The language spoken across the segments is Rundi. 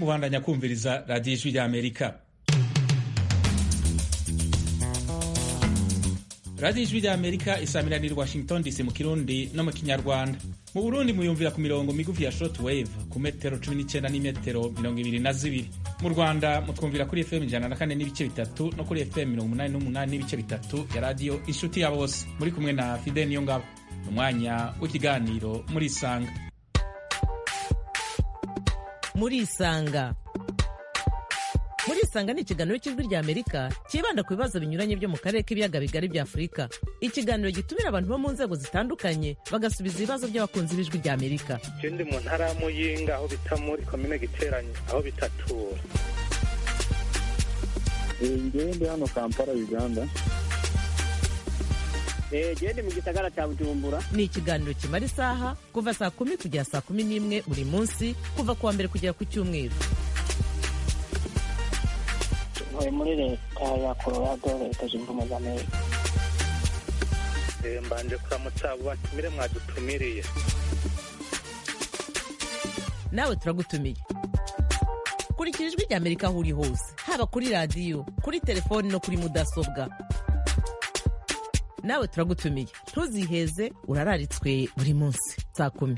mubandanya kumviriza radiyo ijwi rya amerika radiyo ijwi rya amerika isamiranira washington dc mu kirundi no mu kinyarwanda mu burundi muyumvira ku mirongo migufi ya short wave ku metero 19 n'imetero mirongo ibiri na zibiri mu rwanda mutwumvira kuri fm ijana na kane n'ibice bitatu no kuri fm mirongo umunani n'umunani n'ibice bitatu ya radiyo inshuti ya bose muri kumwe na fide niyo ngabo ni umwanya w'ikiganiro muri isanga muri isanga muri isanga ni ikiganiro cy'ijwi rya amerika cyibanda ku bibazo binyuranye byo mu karere k'ibiyaga bigari bya afurika ikiganiro gitumira abantu bo mu nzego zitandukanye bagasubiza ibibazo by'abakunzi b'ijwi rya amerika je ndi mu ntara ya muyinga aho bita muri komine giteranye aho bitatura ngewe ndi hano kampala uganda gende mu gisagara cya bujumbura ni ikiganiro kimara isaha kuva saa kumi kugera saa kumi n'imwe buri munsi kuva ku wa mbere kugera ku cyumweru ntuye muri leta ya colorado leta zunze ubumwe za amerika Eh, mbanje kuramutsa abo batumire mwadutumiriye nawe turagutumiye kurikira ijwi rya amerika aho uri hose haba kuri radiyo kuri telefoni no kuri mudasobwa nawe turagutumiye ntuziheze urararitswe buri munsi saa kumi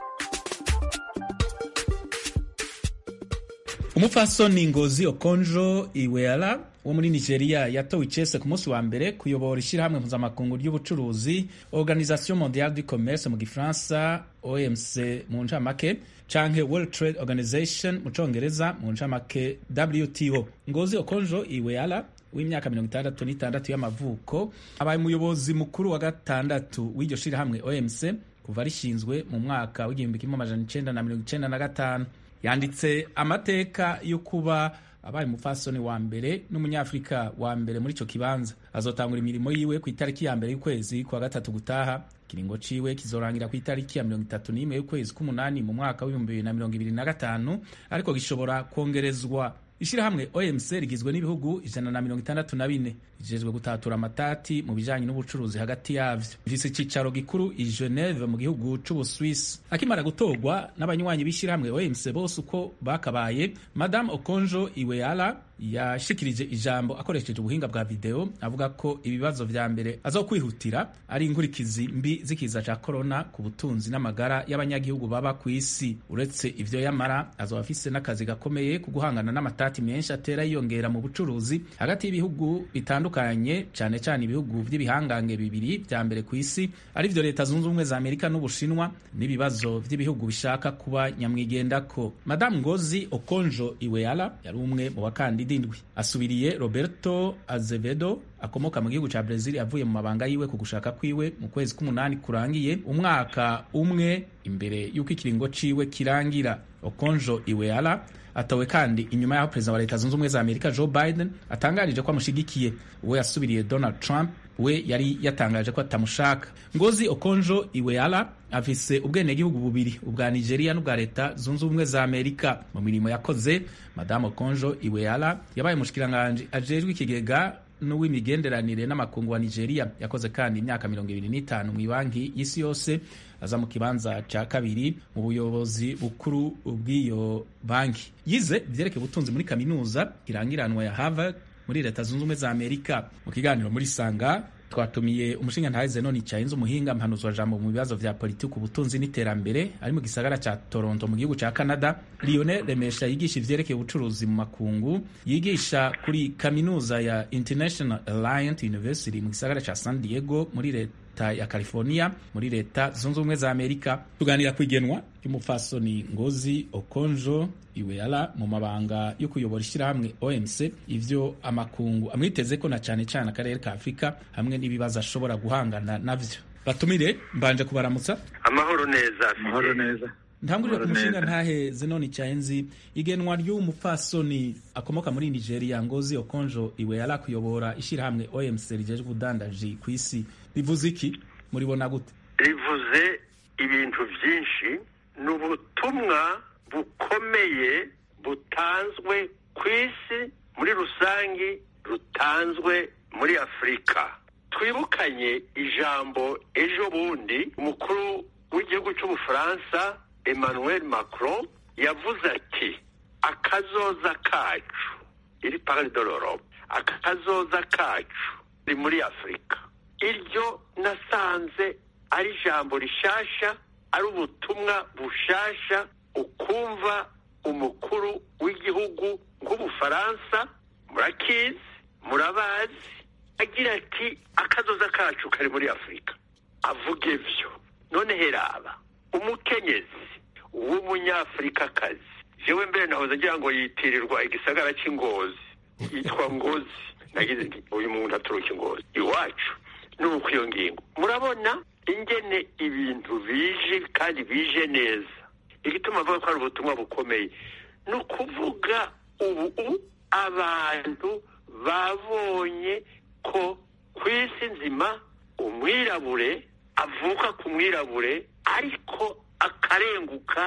umupfasoni ngozi okonjo iweala wo muri nigeria yatowe icese ku munsi wa mbere kuyobora ishyirahamwe mpuzamakungu ry'ubucuruzi organisation mondiale du commerce mu gifaransa omc mu ncamake canke world trade organization mu congereza mu ncamake wto ngozi okonjo iweala w'imyaka mirongo itandatu n'itandatu y'amavuko abaye umuyobozi mukuru wa gatandatu w'iryo shirahamwe omc kuva rishinzwe mu mwaka w'igihumbi kimwe amajana icenda na mirongo icenda na gatanu yanditse amateka yo kuba abaye umupfasoni wa mbere n'umunyafurika wa mbere muri ico kibanza azotangura imirimo yiwe ku itariki ya mbere y'ukwezi kwa gatatu gutaha ikiringo ciwe kizorangira ku itariki ya mirongo itatu n'imwe y'ukwezi k'umunani mu mwaka w'ibihumbi bibiri na mirongo ibiri na gatanu ariko gishobora kongerezwa ishirahamwe omc rigizwe n'ibihugu ijana na mirongo itandatu na bine rijejwe gutatura amatati mu bijanye n'ubucuruzi hagati yavyo ifise icicaro gikuru i geneve mu gihugu c'ubuswisi akimara gutorwa n'abanywanyi b'ishirahamwe omc bose uko bakabaye madame okonjo iweala yashikirije ijambo akoresheje ubuhinga bwa video avuga ko ibibazo vya mbere azokwihutira ari inkurikizi mbi z'ikiza ca corona ku butunzi n'amagara y'abanyagihugu baba ku isi uretse ivyo yamara azoba afise n'akazi gakomeye ku guhangana n'amatati menshi atera yiyongera mu bucuruzi hagati y'ibihugu bitandukanye cane cane ibihugu vy'ibihangange bibiri vya mbere ku isi ari vyo leta zunze ubumwe za amerika n'ubushinwa n'ibibazo vy'ibihugu bishaka kuba nyamwigendako madamu ngozi okonjo iweala yari umwe mu bakandida indwi asubiriye roberto azevedo akomoka mu gihugu ca Brazil avuye mu mabanga yiwe ku gushaka kwiwe mu kwezi k'umunani kurangiye umwaka umwe imbere y'uko ikiringo ciwe kirangira okonjo iweala atowe kandi inyuma y'aho perezida wa leta zunze ubumwe za amerika joe biden atangarije ko amushigikiye uwo yasubiriye donald trump we yari yatangaje ko atamushaka ngozi okonjo iweala afise ubwenegihugu bubiri ubwa nigeria n'ubwa leta zunze ubumwe za amerika mu mirimo yakoze madamu okonjo iweala yabaye umushikiranganji ajejwe ikigega n'uw'imigenderanire n'amakungu wa nigeria yakoze kandi imyaka mirongo ibiri n'itanu mu ibanki y'isi yose aza mu kibanza ca kabiri mu buyobozi bukuru bw'iyo banki yize ivyerekeye ubutunzi muri kaminuza irangiranwa ya harvard muri leta zunze ubumwe za amerika mu kiganiro muri sanga twatumiye umushinga ntahe zenoni cahinze umuhinga mpanuzwa jambo mu bibazo vya politiki ubutunzi n'iterambere ari mu gisagara ca toronto mu gihugu ca canada lionel remesha yigisha ivyerekeye ubucuruzi mu makungu yigisha kuri kaminuza ya international alliant university mu gisagara ca san diego muri leta ya california muri leta zunze ubumwe za amerika tuganira kwigenwa ry'umupfasoni ngozi okonjo iweala mu mabanga yo kuyobora ishyirahamwe omc ivyo amakungu amwitezeko na cane cane akarere ka afurika hamwe n'ibibazo ashobora guhangana navyo batumire mbanje kubaramutsa amahoro neza amahoro neza ntangurire ku Amahoro mushinga neza. ntahe zenoni caenzi igenwa ry'umupfasoni akomoka muri nigeria ngozi okonjo iweala kuyobora ishyirahamwe omc rijejwe ubudandaji ku isi rivuze iki muribona gute rivuze ibintu byinshi ni ubutumwa bukomeye butanzwe ku isi muri rusange rutanzwe muri afurika twibukanye ijambo ejo bundi umukuru w'igihugu cy'ubufaransa emmanuel macron yavuze ati akazoza kacu iri pari de l'Europe akazoza kacu ni muri afurika iryo nasanze ari ijambo rishasha ari ubutumwa bushasha ukumva umukuru w'igihugu nk'ubufaransa murakizi murabazi agira ati akazoza kacu kari muri afurika avuga ibyo none heraba umukenyezi w'umunyafurikakazi jewe mbere nahoze ngira ngo yitirirwa igisagara cy'ingozi yitwa ngozi nagize nti uyu muntu aturuka ingozi iwacu nuko iyo ngingo murabona ingene ibintu bije kandi bije neza igituma avuga ko ari ubutumwa bukomeye ni ukuvuga ubu abantu babonye ko ku isi nzima umwirabure avuka ku mwirabure ariko akarenguka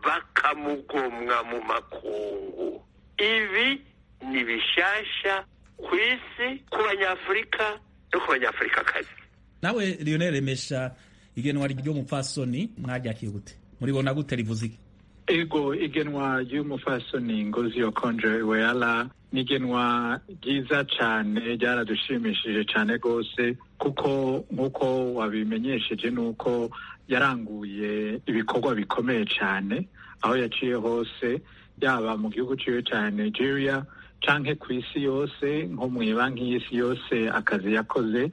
bakamugomwa mu makungu ibi ni bishasha ku isi ku banyafurika no ku banyafurikakazi nawe lionel remesha igenwa ry'umupfasoni mwaryakira gute muribona gute rivuze iki ego igenwa ry'umufasoni ngozi okonjo iweala ni igenwa ryiza cyane ryaradushimishije cyane rwose kuko nk'uko wabimenyesheje ni uko yaranguye ibikorwa bikomeye cyane aho yaciye hose yaba mu gihugu ciwe cya nigeria canke ku isi yose nko mu banki y'isi yose akazi yakoze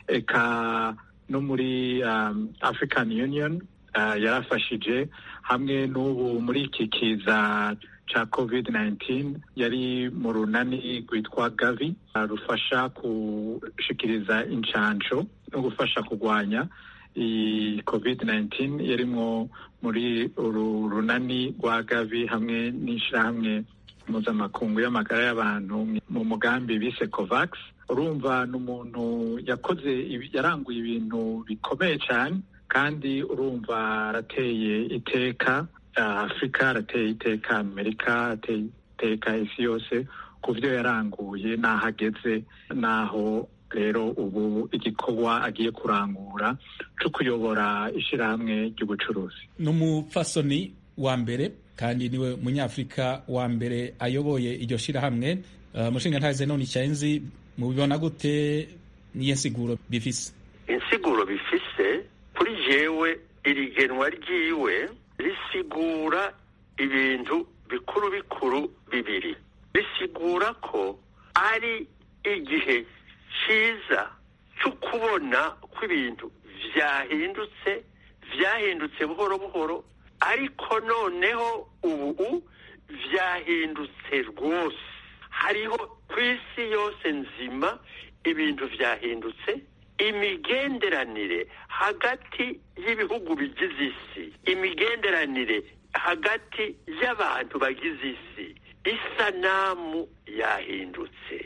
eka no muri um, african union uh, yarafashije hamwe n'ubu muri iki kiza ca covid 19 yari mu runani rwitwa gavi uh, rufasha gushikiriza incanco no gufasha kurwanya iyi covid 19 yarimwo muri uru runani rwa gavi hamwe n'ishirahamwe mpuzamakungu y'amagara y'abantu mu mugambi bise covax urumva ni umuntu yakoze yaranguye ibintu bikomeye cyane kandi urumva arateye iteka afurika arateye iteka amerika arateye iteka isi yose ku byo yaranguye n'aho ageze n'aho rero ubu igikorwa agiye kurangura cyo kuyobora ishyirahamwe ry'ubucuruzi ni umupfasoni wa mbere kandi niwe munyafurika wa mbere ayoboye iryo shyirahamwe uh, mushinga ntaze none icyenzi mubibona gute niyo nsiguro bifise insiguro bifise kuri jewe iri genwa ryiwe risigura ibintu bikuru bikuru bibiri risigura ko ari igihe cyiza cyo kubona ko ibintu vyahindutse vyahindutse buhoro buhoro ariko noneho ubu vyahindutse rwose hariho ku isi yose nzima ibintu vyahindutse imigenderanire hagati y'ibihugu bigize isi imigenderanire hagati y'abantu bagize isi isanamu yahindutse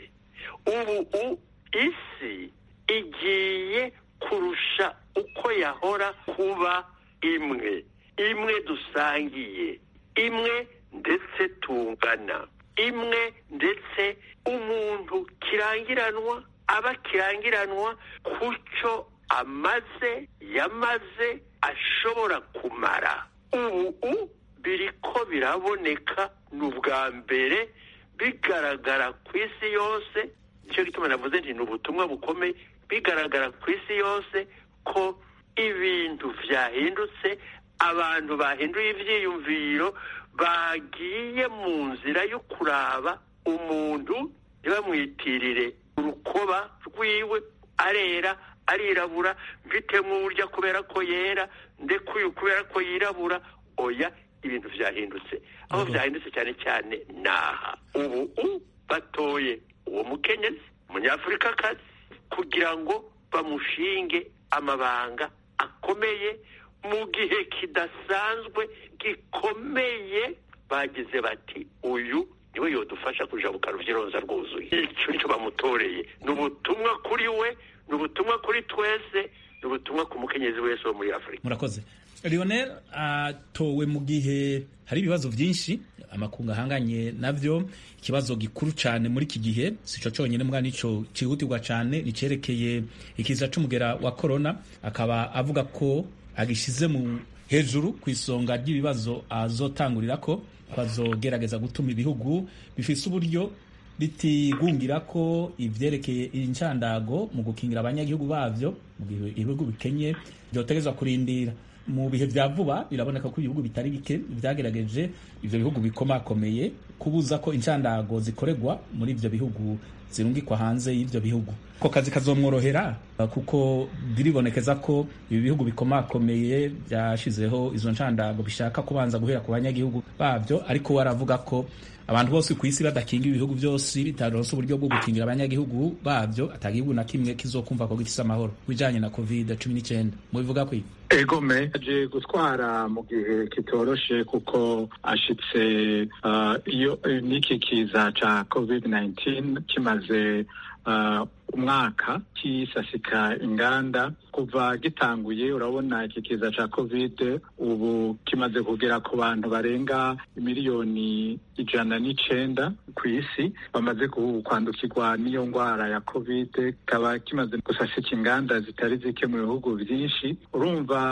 ubu isi igiye kurusha uko yahora kuba imwe imwe dusangiye imwe ndetse tungana imwe ndetse umuntu kirangiranwa aba kirangiranwa ku cyo amaze yamaze ashobora kumara ubu biriko biraboneka ni ubwa mbere bigaragara ku isi yose nicyo gituma navuze nti ni ubutumwa bukomeye bigaragara ku isi yose ko ibintu vyahindutse abantu bahinduye ivyiyumviro bagiye mu nzira yo kuraba umuntu ntibamwitirire urukoba rwiwe arera arirabura mfitemo uburyo kubera ko yera ndekuye kubera ko yirabura oya ibintu vyahindutse aho vyahindutse cyane cyane naha ubu batoye uwo mukenyezi umunyafurikakazi kugira ngo bamushinge amabanga akomeye mu gihe kidasanzwe gikomeye bagize bati uyu niwe yodufasha kujabuka ruvyironza rwuzuye icyo nicyo bamutoreye ni ubutumwa kuri we ni ubutumwa kuri twese ni ubutumwa ku mukenyezi wese wo muri afurika murakoze lionel atowe mu gihe hari ibibazo byinshi amakungu ahanganye navyo ikibazo gikuru cyane muri iki gihe sico cyonyine mbwa nico cyihutirwa cyane nicerekeye ikiza c'umugera wa corona akaba avuga ko agishize mu hejuru ku isonga ry'ibibazo azotangurira ko bazogerageza gutuma ibihugu bifise uburyo bitigungira ko ivyerekeye incandago mu gukingira abanyagihugu bavyo mu gihe ibihugu bikenye vyotegezwa kurindira mu bihe vya vuba biraboneka ko ibihugu bitari bike vyagerageje ivyo bihugu bikomakomeye kubuza ko incandago zikorerwa muri ivyo bihugu zirungikwa hanze y'ivyo bihugu ko kazi kazomworohera kuko biribonekeza ko ibi bihugu bikomakomeye byashizeho izo ncandago bishaka kubanza guhera ku banyagihugu babyo ariko waravuga ko abantu bose ku isi badakinga ibihugu byose bitaronse uburyo bwo gukingira abanyagihugu babyo atagihugu na kimwe kizokumva ko gifise amahoro bijanye na covid cumi n'icyenda mubivuga kwi egome aje gutwara mu gihe kitoroshe kuko ashitse uh, iyo n'iki kiza ca covid 19 kimaze uh, umwaka kisasika inganda kuva gitanguye urabona iki kiza ca covid ubu kimaze kugera ku bantu barenga miliyoni ijana n'icenda ku isi bamaze kwandukirwa n'iyo ngwara ya covid kikaba kimaze gusasika inganda zitari zike mu bihugu vyinshi urumva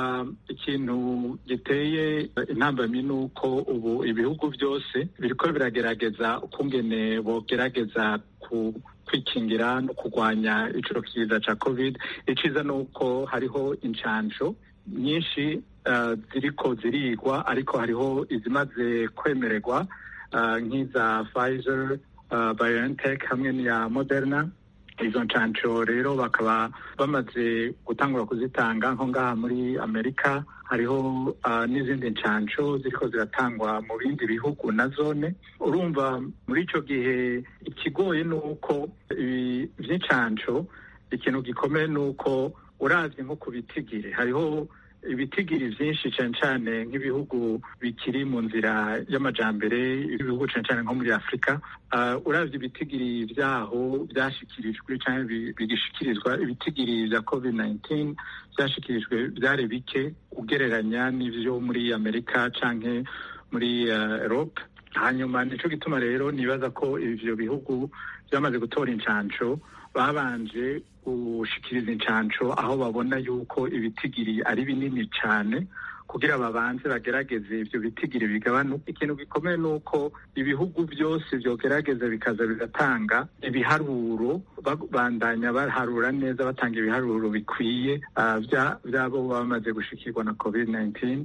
ikintu giteye intambamyi ni uko ubu ibihugu byose biriko biragerageza ukungene bogerageza ku kwikingira no kurwanya ico kiza ca covid iciza ni uko hariho incanco nyinshi uh, ziriko zirigwa ariko hariho izimaze kwemererwa uh, nk'iza Pfizer uh, BioNTech hamwe n'iya Moderna izo ncanco rero bakaba bamaze gutangura kuzitanga nko ngaha muri amerika hariho uh, n'izindi ncanco ziriko ziratangwa mu bindi bihugu na zone urumva muri ico gihe ikigoye ni uko ibi vy'incanco ikintu gikomeye ni uko uravye nko ku bitigiri hariho ibitigiri vyinshi cane cane nk'ibihugu bikiri mu nzira y'amajambere ibihugu cane cane nko muri afurika uh, uravye ibitigiri vyaho vyashikirijwe canke bigishikirizwa ibitigiri vya covid 19 vyashikirijwe vyari bike ugereranya n'ivyo muri amerika canke muri uh, europe hanyuma nico gituma rero nibaza ko ivyo bihugu vyamaze gutora incanco babanje gushikiriza incanco aho babona yuko ibitigiri ari binini cyane kugira babanze bagerageze ivyo bitigiri bigabanuka ikintu gikomeye ni uko ibihugu byose vyogerageza bikaza bigatanga ibiharuro babandanya baharura neza batanga ibiharuro bikwiye vyabo bamaze gushikirwa na covid 19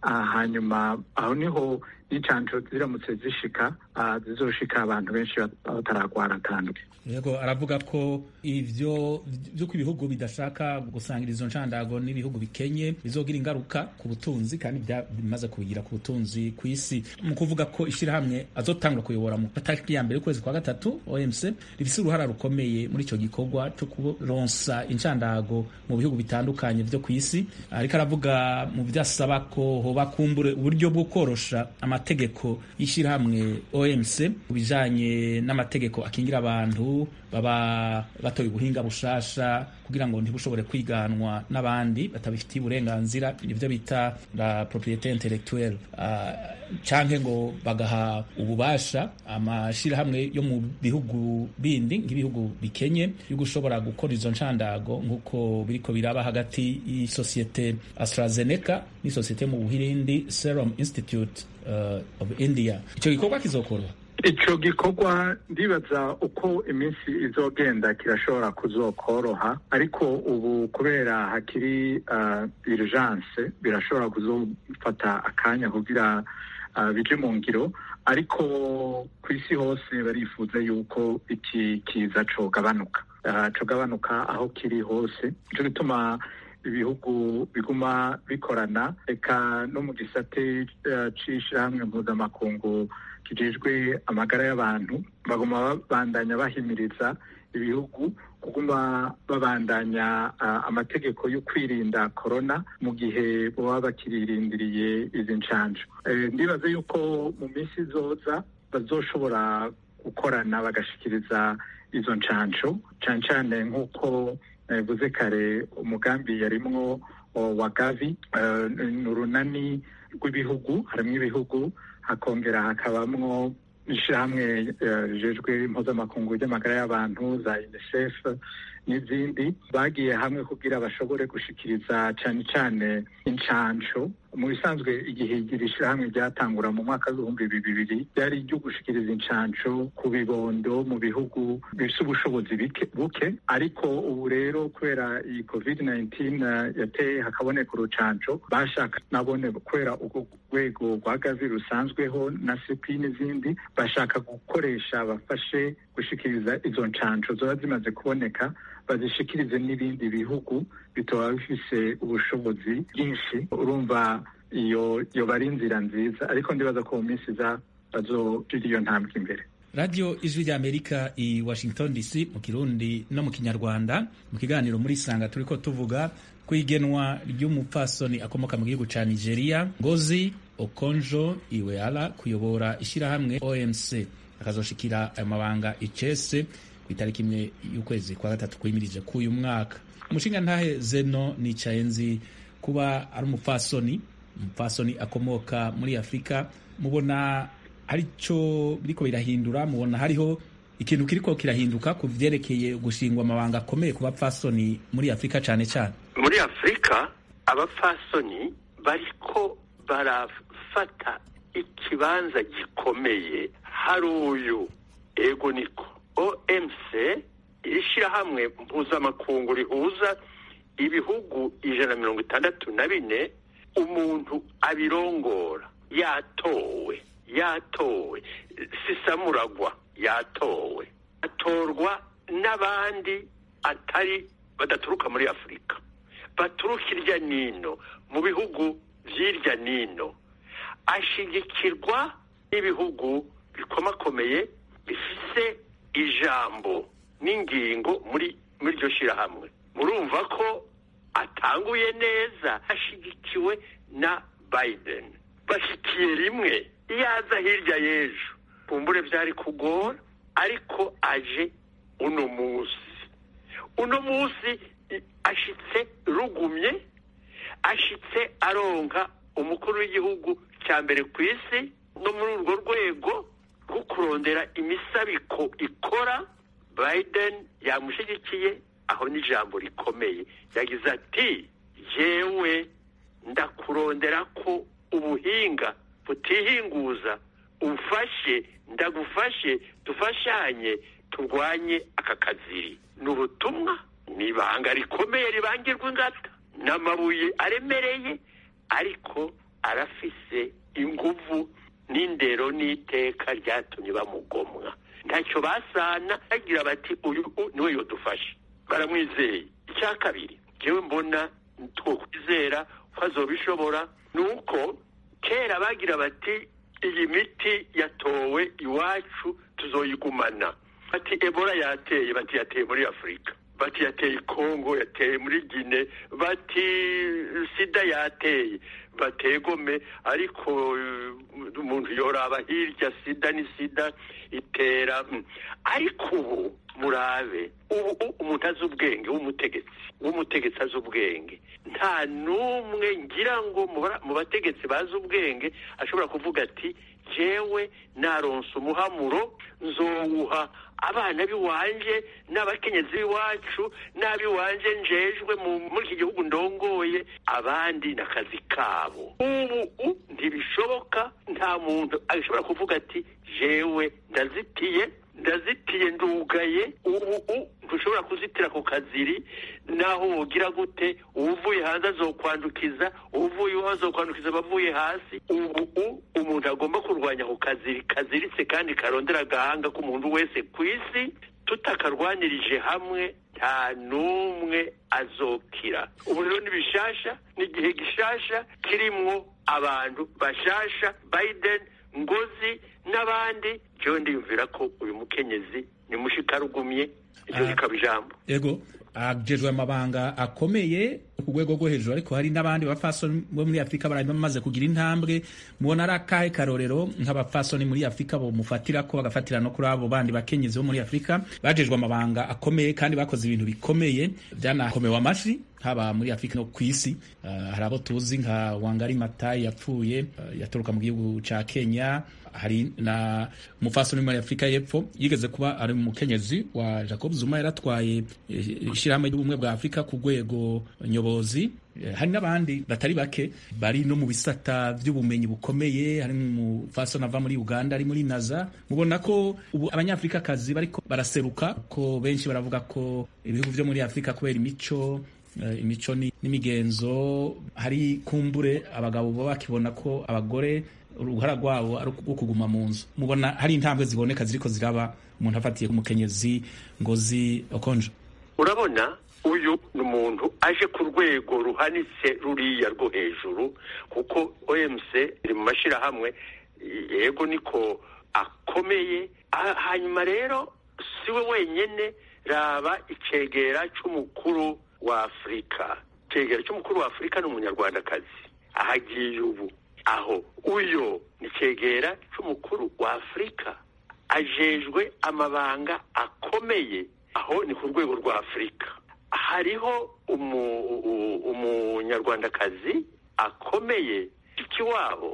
hanyuma aho niho n'incanco ziramutse zishika zizoshika abantu benshi bataragwara atanduke yego aravuga ko ivyo vyuko ibihugu bidashaka gusangira izo ncandago n'ibihugu bikenye bizogira ingaruka ku butunzi kandi bimaze kubigira ku butunzi ku isi mu kuvuga ko ishirahamwe azotangura kuyobora mu matariki ya mbere y'ukwezi kwa gatatu OMC rifise uruhara rukomeye muri ico gikorwa co kuronsa incandago mu bihugu bitandukanye vyo ku isi ariko aravuga mu vyasaba ko hoba kumbure uburyo bwo korosha amategeko y'ishirahamwe OMC ku bijanye n'amategeko akingira abantu baba batoye ubuhinga bushasha kugira ngo ntibushobore kwiganwa n'abandi batabifitiye uburenganzira nivyo bita la propriete intellectuelle uh, canke ngo bagaha ububasha amashirahamwe yo mu bihugu bindi nk'ibihugu bikenye yo gushobora gukora izo ncandago nk'uko biriko biraba hagati y'isosiyete AstraZeneca n'isosiyete mu Buhirindi Serum Institute uh, of India ico gikorwa kizokorwa ico gikorwa ndibaza uko iminsi izogenda kirashobora kuzokoroha ariko ubu kubera hakiri uh, urgence birashobora kuzofata akanya kugira uh, bije mu ngiro ariko ku isi hose barifuza yuko iki kiza cogabanuka uh, cogabanuka aho kiri hose nico gituma ibihugu biguma bikorana eka no mu gisate uh, c'ishirahamwe mpuzamakungu kijejwe amagara y'abantu baguma babandanya bahimiriza ibihugu kuguma babandanya uh, amategeko yo kwirinda korona mu gihe baba bakiririndiriye izi ncanco e, ndibaza yuko mu minsi izoza bazoshobora gukorana bagashikiriza izo ncanco cane cane nk'uko nabivuze uh, kare umugambi yarimwo wa gavi uh, ni urunani rw'ibihugu harimwo ibihugu hakongera hakabamwo ishirahamwe rijejwe uh, impuzamakungu ry'amagara y'abantu za unicef n'izindi bagiye hamwe kugira bashobore gushikiriza cane cane incanco mu bisanzwe igihe iri shirahamwe ryatangura mu mwaka w'ibihumbi bibiri ryari iryo gushikiriza incanco ku bibondo mu bihugu bifise ubushobozi buke ariko ubu rero kubera iyi covid 19 yateye hakaboneka urucanco bashaka nabone kubera urwo rwego rwa gavi rusanzweho na sepi n'izindi bashaka gukoresha bafashe gushikiriza izo ncanco zoba zimaze kuboneka bazishikirize n'ibindi bihugu bitoba bifise ubushobozi bwinshi urumva iyo yoba ari inzira nziza ariko ndibaza ko mu minsi iza bazogira iyo ntambwe imbere radiyo ijwi ry'amerika i washington dc mu kirundi no mu kinyarwanda mu kiganiro muri sanga turi ko tuvuga ku igenwa ry'umupfasoni akomoka mu gihugu cya nigeria ngozi okonjo iweala kuyobora ishyirahamwe omc akazoshikira ayo mabanga icese ku itariki imwe y'ukwezi kwa gatatu kwimirije k'uyu mwaka umushinga ntahe zeno nicaye nzi kuba ari umupfasoni umupfasoni akomoka muri afurika mubona hari cyo biriko birahindura mubona hariho ikintu kiriko kirahinduka ku vyerekeye gushingwa amabanga akomeye ku bapfasoni muri afurika cane cane muri afurika abapfasoni bariko barafata ikibanza gikomeye hari uyu ego niko omc iri shirahamwe mpuzamakungu rihuza ibihugu ijana na mirongo itandatu na bine umuntu abirongora yatowe yatowe sisamuragwa yatowe atorwa n'abandi atari badaturuka muri afurika baturuka irya nino mu bihugu vy'irya nino ashigikirwa n'ibihugu bikomakomeye bifise ijambo n'ingingo muri muri iryo shirahamwe murumva ko atanguye neza ashigikiwe na biden bashyikiye rimwe iyo aza hirya y'ejo kumbure byari kugora ariko aje uno munsi uno munsi ashitse rugumye ashitse aronka umukuru w'igihugu cya mbere ku isi no muri urwo rwego rwo kurondera imisabiko ikora biden yamushyigikiye aho n'ijambo rikomeye yagize ati yewe ndakurondera ko ubuhinga butihinguza umfashe ndagufashe dufashanye turwanye aka kaziri ni ubutumwa ni ibanga rikomeye ribangirwa ingata n'amabuye aremereye ariko arafise inguvu n'indero n'iteka ryatumye bamugomwa ntacyo basana bagira bati uyu niwe yodufashe baramwizeye icya kabiri njyewe mbona twokwizera ko azobishobora ni uko kera bagira bati iyi miti yatowe iwacu tuzoyigumana bati ebola yateye bati yateye muri afurika bati yateye kongo yateye muri gine bati sida yateye bategome ariko umuntu yoraba hirya sida ni sida itera ariko ubu murabe ubu umuntu azi ubwenge w'umutegetsi w'umutegetsi azi ubwenge nta n'umwe ngira ngo mu bategetsi bazi ubwenge ashobora kuvuga ati jewe naronse umuhamuro nzowuha abana b'iwanje n'abakenyezi b'iwacu n'ab'iwanje njejwe muri iki gihugu ndongoye abandi n'akazi kabo ubu ntibishoboka nta muntu ashobora kuvuga ati jewe ndazitiye ndazitiye ndugaye ubu ntushobora kuzitira ku kaziri naho wogira gute uvuye hanze azokwandukiza uvuye iwawe azokwandukiza abavuye hasi ubu umuntu agomba kurwanya ku kaziri kaziritse kandi karondera agahanga k'umuntu wese ku isi tutakarwanirije hamwe nta n'umwe azokira ubu rero ni bishasha ni igihe gishasha kirimwo abantu bashasha biden ngozi n'abandi jewe ndiyumvira ko uyu mukenyezi ni mushikarugumye iryo rikaba ijambo ego ajejwe amabanga akomeye ku rwego rwo hejuru ariko hari n'abandi bapfasoni bo muri afurika bari bamaze kugira intambwe mubona ari akahe karorero nk'abapfasoni muri afurika bomufatira ko bagafatira no kuri abo bandi bakenyezi bo muri afurika bajejwe amabanga akomeye kandi bakoze ibintu bikomeye byanakomewe amashi haba muri afurika no ku isi uh, hari abo tuzi nka wangari matayi yapfuye uh, yaturuka mu gihugu ca kenya hari na umufasoni muri afurika y'epfo yigeze kuba ari umukenyezi wa jacob zuma yaratwaye ishyirahamwe ry'ubumwe bwa afurika ku rwego nyobozi hari n'abandi batari bake bari no mu bisata by'ubumenyi bukomeye hari umufasoni ava muri uganda ari muri naza mubona ko ubu abanyafurikakazi bariko baraseruka ko benshi baravuga ko ibihugu byo muri afurika kubera imico imico n'imigenzo hari kumbure abagabo baba bakibona ko abagore uruhara rwabo ari rwo kuguma mu nzu mubona hari intambwe ziboneka ziriko ziraba umuntu afatiye ku mukenyezi ngozi okonje urabona uyu ni umuntu aje ku rwego ruhanitse ruriya rwo hejuru kuko omc iri mu mashyirahamwe yego niko akomeye hanyuma rero si we wenyine raba icegera cy'umukuru wa afurika icegera cy'umukuru wa afurika ni umunyarwandakazi ahagiye ubu aho uyo ni icegera cy'umukuru wa afurika ajejwe amabanga akomeye aho ni ku rwego rwa afurika hariho umunyarwandakazi akomeye ikiwabo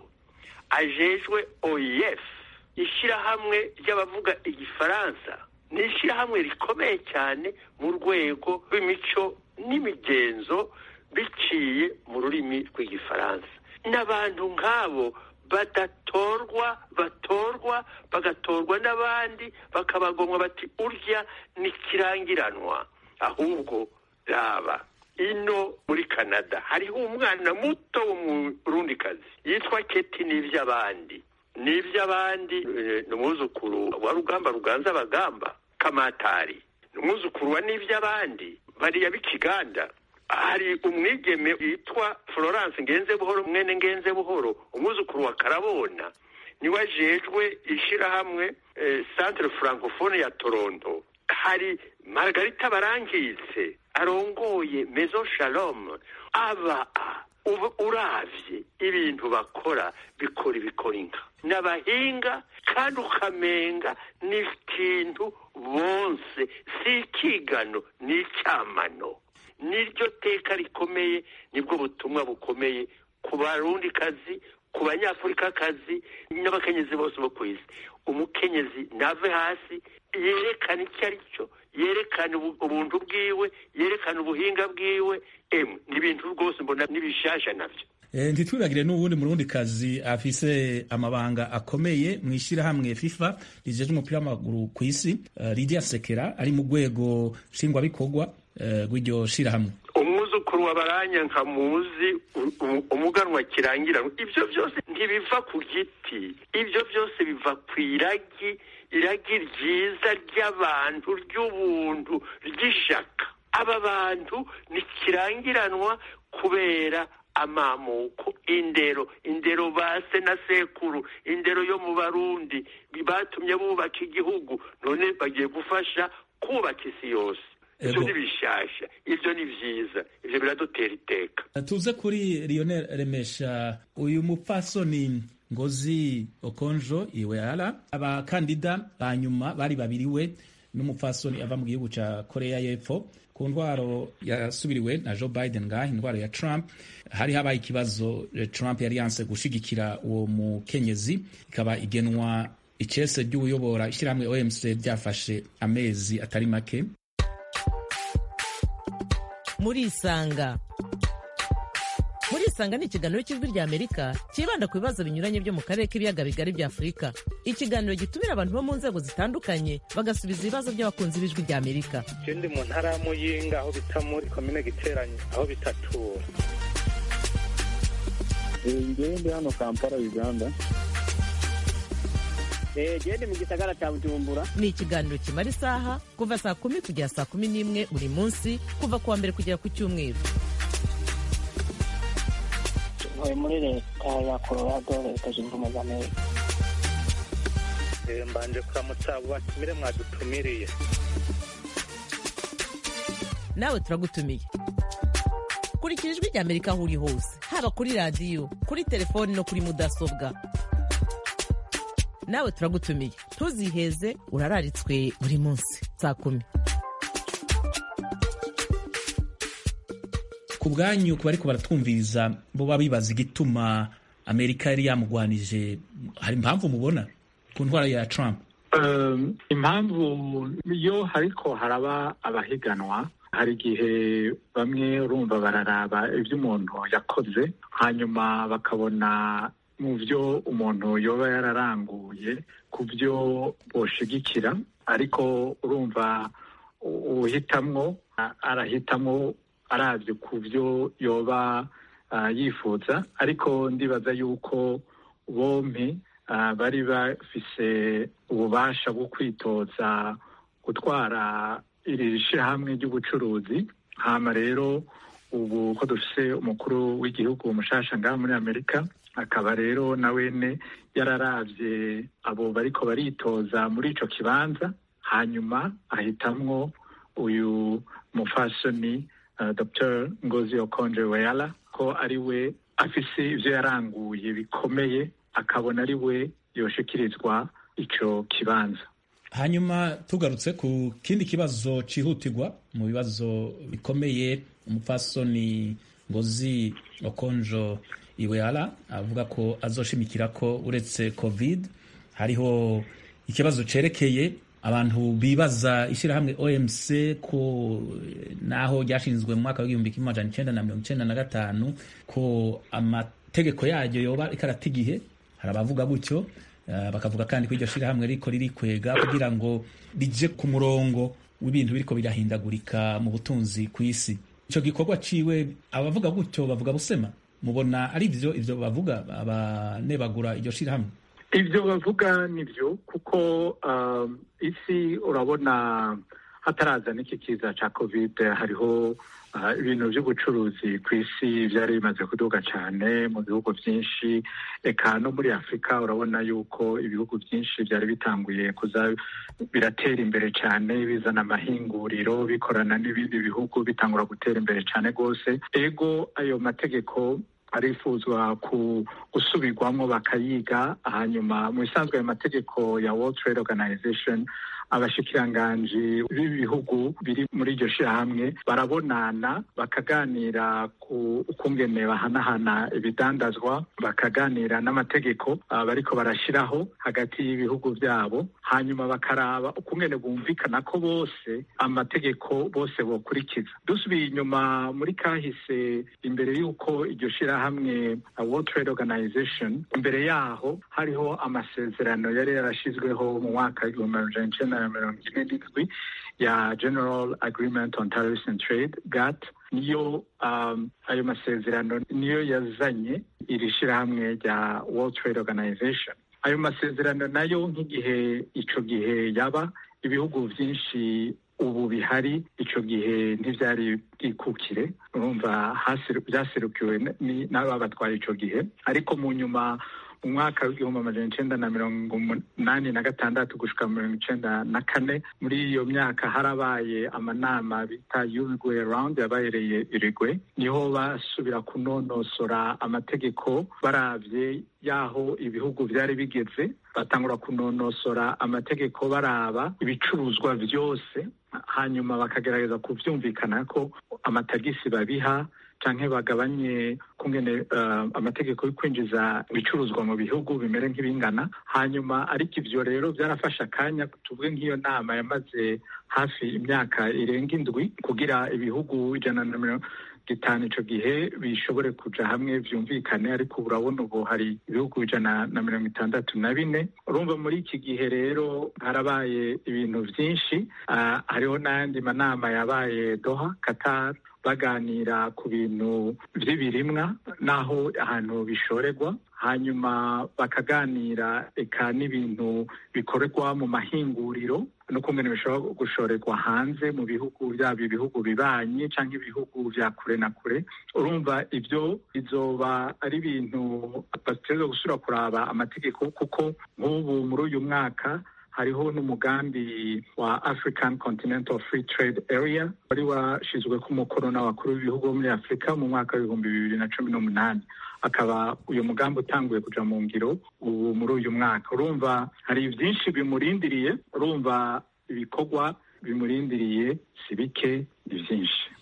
ajejwe oef ishyirahamwe ry'abavuga igifaransa ni ishyirahamwe rikomeye cyane mu rwego rw'imico n'imigenzo biciye mu rurimi rw'igifaransa n'abantu nk'abo badatorwa batorwa bagatorwa n'abandi bakabagomwa bati urya ni kirangiranwa ahubwo raba ino muri canada hariho umwana muto w'umurundikazi yitwa keti n'iby'abandi n'iby'abandi ni umwuzukuru wa rugamba ruganza abagamba kamatari ni umwuzukuru wa n'iby'abandi bariya b'ikiganda hari umwigeme witwa florence ngenze buhoro mwene ngenze buhoro umwuzukuru wa karabona niwe ajejwe ishyirahamwe centre francophone ya toronto hari margarita barangitse arongoye mezo shalom aba uravye ibintu bakora bikora ibikora inka n'abahinga kandi ukamenga ni ikintu bonse si ikigano ni icyamano niryo teka rikomeye nibwo butumwa bukomeye ku barundi kazi ku banyafurika kazi n'abakenyezi bose bo ku isi umukenyezi nave hasi yerekana icyo ari cyo yerekana ubuntu bwiwe yerekana ubuhinga bwiwe emwe ni ibintu rwose mbona n'ibishasha nabyo ntitwibagire n'ubundi murundi kazi afise amabanga akomeye mu ishyirahamwe fifa rijeje umupira w'amaguru ku isi lidia sekera ari mu rwego nshingwabikorwa rw'iryo shyirahamwe umwuzukuru wa baranya nka muzi umuganwa kirangira ibyo byose ntibiva ku giti ibyo byose biva ku iragi iragi ryiza ry'abantu ry'ubuntu ry'ishaka aba bantu ntikirangiranwa kubera amamuko indero indero base na sekuru indero yo mu barundi batumye bubaka igihugu none bagiye gufasha kubaka isi yose ibyo ni bishasha ibyo ni byiza ibyo biradutera iteka tuze kuri lionel remesha uyu mupfasoni ngozi okonjo iweara abakandida ba nyuma bari babiri we n'umupfasoni ava mu gihugu cya korea y'epfo ku ndwaro yasubiriwe na joe biden ngaha indwara ya trump hari habaye ikibazo trump yari yanse gushigikira uwo mukenyezi ikaba igenwa icese ry'uyobora ishyirahamwe omc ryafashe amezi atari make murisanga murisanga ni ikiganiro cy'ijwi rya amerika cyibanda ku bibazo binyuranye byo mu karere k'ibiyaga bigari bya afurika ikiganiro gitumira abantu bo mu nzego zitandukanye bagasubiza ibibazo by'abakunzi b'ijwi rya amerika ndi mu ntara ya muyinga aho bita muri komine giteranye aho bita tura ngewe ndi hano kampala uganda gende mu gisagara cya bujumbura ni ikiganiro kimara isaha kuva saa kumi kugera saa kumi n'imwe buri munsi kuva ku wa mbere kugera ku cyumweru ntuye muri leta ya colorado leta zunze ubumwe za amerika mbanje kuramutsa abo batumire mwadutumiriye nawe turagutumiye kurikira ijwi rya amerika aho uri hose haba kuri radiyo kuri telefoni no kuri mudasobwa nawe turagutumiye ntuziheze urararitswe buri munsi saa kumi ku bwanyu ku bariko baratwumviriza bo baba bibaza igituma amerika yari yamugwanije hari impamvu mubona ku ntwara ya trump Um, impamvu iyo hariko haraba abahiganwa hari igihe bamwe urumva bararaba ibyo umuntu yakoze hanyuma bakabona mu byo umuntu yoba yararanguye ku byo boshigikira ariko urumva u- uhitamwo a- arahitamwo arabye ku byo yoba ah, yifuza ariko ndibaza yuko bompi ah, bari bafise ububasha bwo kwitoza gutwara iri shyirahamwe ry'ubucuruzi hama rero ubu ko dufise umukuru w'igihugu umushasha ngaha muri amerika akaba rero na wene yararavye abo bariko baritoza muri ico kibanza hanyuma ahitamwo uyu mufasoni uh, dr ngozi okonje weyala ko ari we afise ivyo yaranguye bikomeye akabona ari we yoshikirizwa ico kibanza hanyuma tugarutse ku kindi kibazo cihutirwa mu bibazo bikomeye umupfasoni ngozi okonjo iweala avuga ko azoshimikira ko uretse covid hariho ikibazo cerekeye abantu bibaza ishyirahamwe omc ko naho ryashinzwe mu mwaka w'igihumbi kimwe amajana icenda na mirongo icenda na gatanu ko amategeko yaryo yoba ikarata igihe hari abavuga gutyo Uh, bakavuga kandi ko iryo shirahamwe riko ririkwega kugira ngo rije ku murongo w'ibintu biriko birahindagurika mu butunzi ku isi ico gikorwa ciwe abavuga gutyo bavuga busema mubona ari vyo ivyo bavuga abanebagura iryo shirahamwe ivyo bavuga nivyo kuko um, isi urabona hataraza n'iki kiza ca covid hariho uh, ibintu vy'ubucuruzi ku isi vyari bimaze kuduga cane mu bihugu vyinshi eka no muri afurika urabona yuko ibihugu vyinshi vyari bitanguye kuza biratera imbere cane bizana amahinguriro bikorana n'ibindi bihugu bitangura gutera imbere cane rwose ego ayo mategeko arifuzwa ku gusubirwamo bakayiga hanyuma mu bisanzwe ayo mategeko ya World Trade Organization abashikiranganji b'ibihugu biri muri iryo shirahamwe barabonana bakaganira ku ukungene bahanahana ibidandazwa bakaganira n'amategeko uh, bariko barashiraho hagati y'ibihugu vyabo hanyuma bakaraba ukungene bumvikana ko bose amategeko bose bokurikiza dusubiye inyuma muri kahise imbere y'uko iryo shirahamwe uh, World Trade Organization imbere yaho hariho amasezerano yari yarashizweho mu mwaka w'igihumbi amajana icenda na mirongo ine n'indwi ya General Agreement on Tariffs and Trade GATT niyo um, ayo masezerano niyo yazanye iri shirahamwe rya World Trade Organization ayo masezerano nayo nk'igihe ico gihe yaba ibihugu vyinshi ubu bihari ico gihe ntivyari bwikukire urumva vyaserukiwe n'ababatwaye ico gihe ariko mu nyuma mu mwaka w'igihumbi amajana icenda na mirongo umunani na gatandatu gushika mirongo icenda na kane muri iyo myaka harabaye amanama bita Uruguay round yabahereye Uruguay niho basubira kunonosora amategeko baravye yaho ibihugu vyari bigeze batangura kunonosora amategeko baraba ibicuruzwa vyose hanyuma bakagerageza kuvyumvikana ko amatagisi babiha canke bagabanye kungene uh, amategeko yo kwinjiza ibicuruzwa mu bihugu bimere nk'ibingana hanyuma ariko ivyo rero vyarafashe akanya tuvuge nk'iyo nama yamaze hafi imyaka irenga indwi kugira ibihugu ijana na mirongo gitanu ico gihe bishobore kuja hamwe vyumvikane ariko urabona ubu hari ibihugu ijana na mirongo itandatu na bine urumva muri iki gihe rero harabaye ibintu vyinshi uh, hariho n'ayandi manama yabaye doha qatar baganira ku bintu vy'ibirimwa n'aho ahantu bishorerwa hanyuma bakaganira eka n'ibintu bikorerwa mu mahinguriro n'ukungene bishobora gushorerwa hanze mu bihugu byaba ibihugu bibanyi canke ibihugu vya kure na kure urumva ivyo bizoba ari ibintu bategerezwa gusubira kuraba amategeko kuko nk'ubu muri uyu mwaka hariho n'umugambi wa African Continental Free Trade Area wari washizwe ku mukono n'abakuru b'ibihugu bo muri Afurika mu mwaka w'ibihumbi bibiri na cumi n'umunani akaba uyu mugambi utanguye kuja mu ngiro ubu muri uyu mwaka urumva hari byinshi bimurindiriye urumva ibikorwa bimurindiriye si bike ni byinshi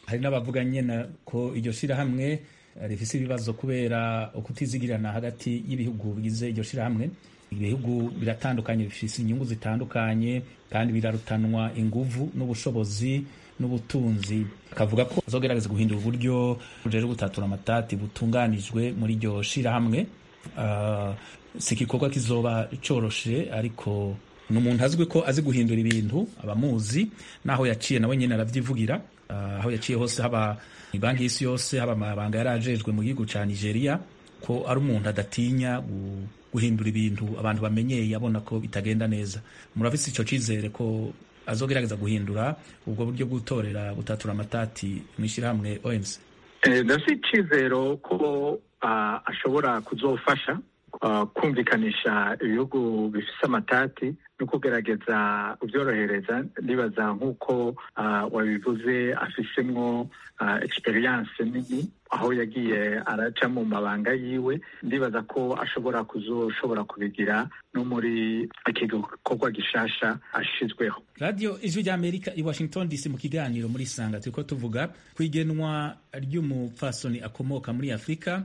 hari n'abavuga nyine ko iryo shirahamwe eh, rifise ibibazo kubera ukutizigirana hagati y'ibihugu bigize iryo shirahamwe ibihugu biratandukanye bifise inyungu zitandukanye kandi birarutanwa inguvu n'ubushobozi n'ubutunzi akavuga ko azogerageza guhindura uburyo rero gutatura amatati butunganijwe muri iryo shirahamwe Ah, si igikorwa kizoba coroshe ariko ni umuntu azwi ko azi guhindura ibintu abamuzi n'aho yaciye nawe nyine aravyivugira Ah, aho yaciye hose haba banki y'isi yose haba amabanga yari ajejwe mu gihugu ca nigeria ko ari umuntu adatinya gu- guhindura ibintu abantu bamenyeye abona ko bitagenda neza murafise ico cizere ko azogerageza guhindura ubwo buryo bw'utorera gutatura amatati mw'ishirahamwe OMC Eh, ndafite icyizero ko ah, ashobora kuzofasha ah, kumvikanisha ibihugu bifise amatati no kugerageza kubyorohereza ndibaza nk'uko ah, wabivuze afisemwo ah, experience nini aho yagiye araca mu mabanga yiwe ndibaza ko ashobora kuzoshobora kubigira no muri iki gikorwa gishasha ashizweho radiyo ijwi ry'amerika i washington dc mu kiganiro muri sanga turiko tuvuga ku igenwa ry'umupfasoni akomoka muri afurika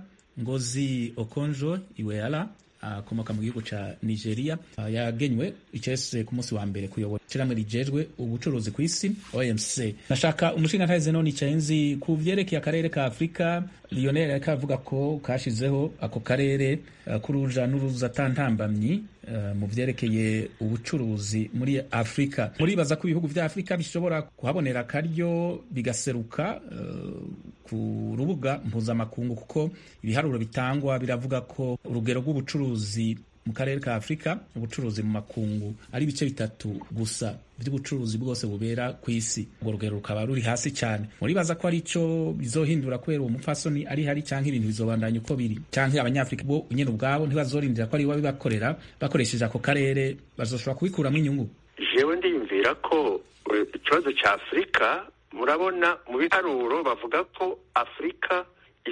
ngozi okonjo iweala akomoka mu gihugu ca nigeria Ah, yagenywe icese ku munsi wa mbere kuyobora ishirahamwe rijejwe ubucuruzi ku isi omc nashaka umushingantahe zenoni caenzi ku vyerekeye akarere ka afurika lionel ariko avuga ko kashizeho ako karere ah, k'uruja n'uruza atantambamyi eh, mu vyerekeye ubucuruzi muri afurika muribaza ko ibihugu vya afurika bishobora kuhabonera akaryo bigaseruka eh, ku rubuga mpuzamakungu kuko ibiharuro bitangwa biravuga ko urugero rw'ubucuruzi mu karere ka afurika ubucuruzi mu makungu ari ibice bitatu gusa by'ubucuruzi bwose bubera ku isi urwo rugero rukaba ruri hasi cyane muribaza ko ari ico bizohindura kubera uwo mupfasoni ari hari canke ibintu bizobandanya uko biri canke abanyafurika bo nyene ubwabo ntibazorindira ko ari bo babibakorera bakoresheje ako karere bazoshobora kubikuramwo inyungu jewe ndiyumvira ko eh, ikibazo cya afurika murabona mu biharuro bavuga ko afurika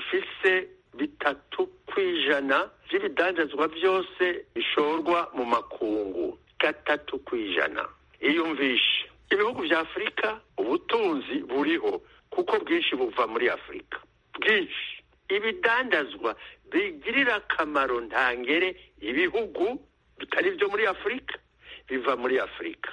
ifise bitatu ku ijana by'ibidandazwa byose bishorwa mu makungu gatatu ku ijana iyumvishe ibihugu vya afurika ubutunzi buriho kuko bwinshi buva muri afurika bwinshi ibidandazwa bigirira akamaro ntangere ibihugu bitari byo muri afurika biva muri afurika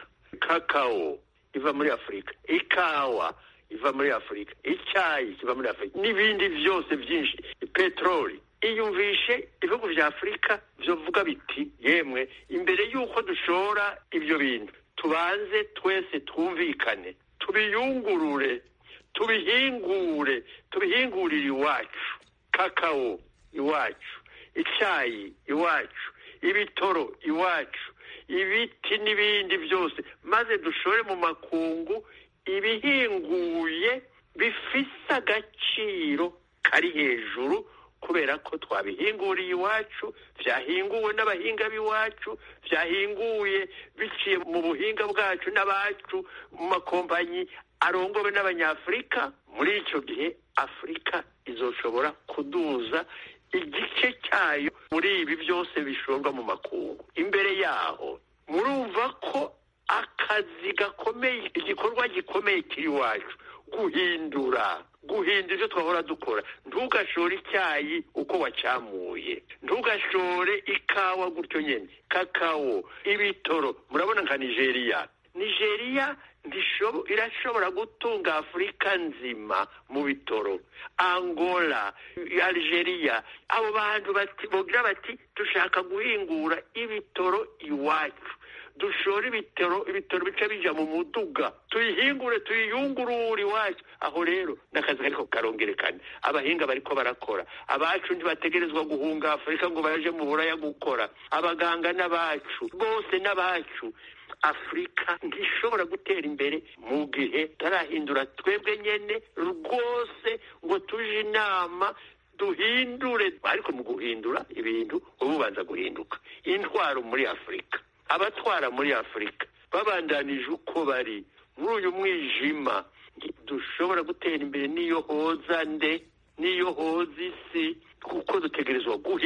kakao iva muri afurika ikawa iva muri afurika icyayi kiva muri afurika n'ibindi byose byinshi peteroli iyumvishe ibihugu vya afurika vyovuga biti yemwe imbere y'uko dushora ibyo bintu tubanze twese twumvikane tubiyungurure tubihingure tubihingurire iwacu kakao iwacu icyayi iwacu ibitoro iwacu ibiti n'ibindi byose maze dushore mu makungu ibihinguye bifise agaciro kari hejuru kubera ko twabihinguriye iwacu byahinguwe n'abahinga b'iwacu byahinguye biciye mu buhinga bwacu n'abacu mu makompanyi arongowe n'abanyafurika muri icyo gihe afurika izoshobora kuduza igice cyayo muri ibi byose bishorwa mu makungu imbere yaho murumva ko akazi gakomeye igikorwa gikomeye kiri iwacu guhindura guhindura ibyo twahora dukora ntugashore icyayi uko wacyamuye ntugashore ikawa gutyo nyine kakao ibitoro murabona nka nigeria nigeria ndishobo- irashobora gutunga afurika nzima mu bitoro angola algeria abo bantu bati- bogira bati dushaka guhingura ibitoro iwacu dushore ibitoro ibitoro bica bija mu muduga tuyihingure tuyiyungurure iwacu aho rero n'akazi kariko karongerekana abahinga bariko barakora abacu ntibategerezwa guhunga afurika ngo baje mu buraya gukora abaganga n'abacu bose n'abacu afurika ntishobora gutera imbere mu gihe tarahindura twebwe nyene rwose ngo tuje inama duhindure ariko mu guhindura ibintu uba ubanza guhinduka intwaro muri afurika abatwara muri afurika babandanije uko bari muri uyu mwijima dushobora gutera imbere n'iyo hoza nde n'iyo hoza isi kuko dutegerezwa guhindura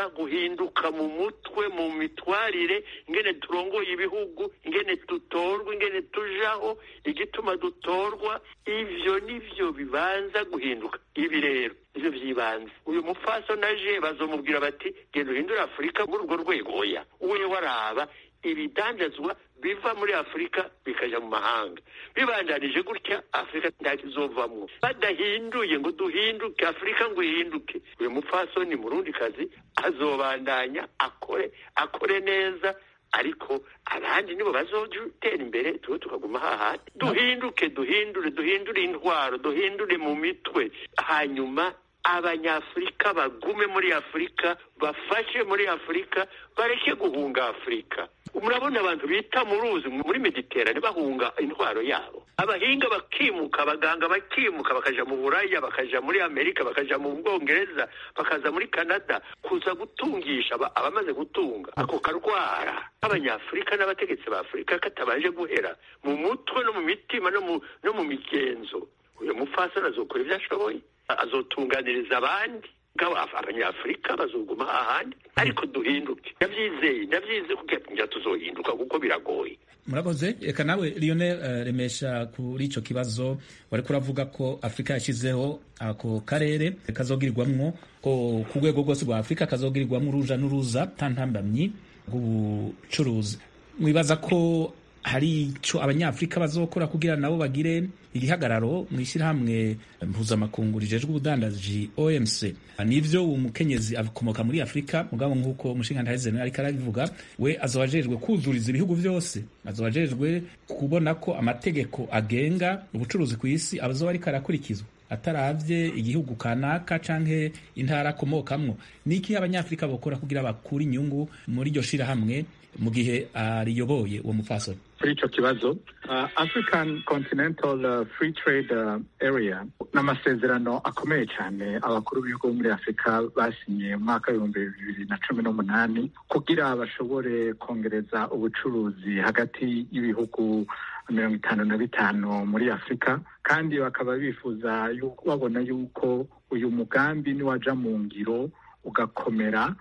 bibanza guhinduka mu mutwe mu mitwarire ingene turongoye ibihugu ingene dutorwa ingene tujaho igituma dutorwa ivyo nivyo bibanza guhinduka ibi rero ivyo vyibanze uyu mufaso naje bazomubwira bati genda uhindure afurika muri urwo rwego oya uwe waraba ibidandazwa biva muri afurika bikaja mu mahanga bibandanije gutya afurika ntakizovamwo badahinduye ngo duhinduke afurika ngo ihinduke uyu mupfasoni murundi kazi azobandanya akore akore neza ariko abandi nibo bazotera imbere tuwe tukaguma hahandi duhinduke duhindure duhindure intwaro duhindure mu mitwe hanyuma abanyafurika bagume muri afurika bafashe muri afurika bareke guhunga afurika murabona abantu bita mu ruzi muri mediterane bahunga intwaro yabo abahinga bakimuka abaganga bakimuka bakaja mu buraya bakaja muri amerika bakaja mu bwongereza bakaza muri canada kuza gutungisha abamaze gutunga ako karwara abanyafurika n'abategetsi ba afurika katabanje guhera mu mutwe no mu mitima no mu migenzo uyu mupfasoni azokora ibyo ashoboye azotunganiriza abandi abanyafurika bazoguma hahandi ariko duhinduke ndabyizeye ndabyizeye kugira tuzohinduka kuko biragoye murakoze reka nawe lionel uh, remesha kuri ico kibazo wariko uravuga ko afurika yashyizeho ako karere kazogirirwamwo ko ku rwego rwose rwa afurika kazogirirwamwo uruja n'uruza tantambamyi rw'ubucuruzi mwibaza ko hari ico abanyafurika bazokora kugira nabo bagire igihagararo mu ishyirahamwe mpuzamakungu rijejwe ubudandaji OMC nivyo umukenyezi akomoka muri Afurika mugabo nk'uko umushinga ntahezene ariko arabivuga we azobajejwe kuzuriza ibihugu byose azobajejwe kubona ko amategeko agenga ubucuruzi ku isi abazoba ariko arakurikizwa ataravye igihugu kanaka canke intara akomokamwo niki abanyafurika bokora kugira bakure inyungu muri iryo shirahamwe mu gihe ariyoboye uwo mupfasoni kuri icyo kibazo uh, african continental uh, free trade uh, area ni amasezerano akomeye cyane abakuru b'ibihugu muri afurika basinye mu mwaka w'ibihumbi bibiri na cumi n'umunani kugira bashobore kongereza ubucuruzi hagati y'ibihugu mirongo itanu na bitanu muri afurika kandi bakaba bifuza babona yuko uyu mugambi niwaja mu ngiro ugakomera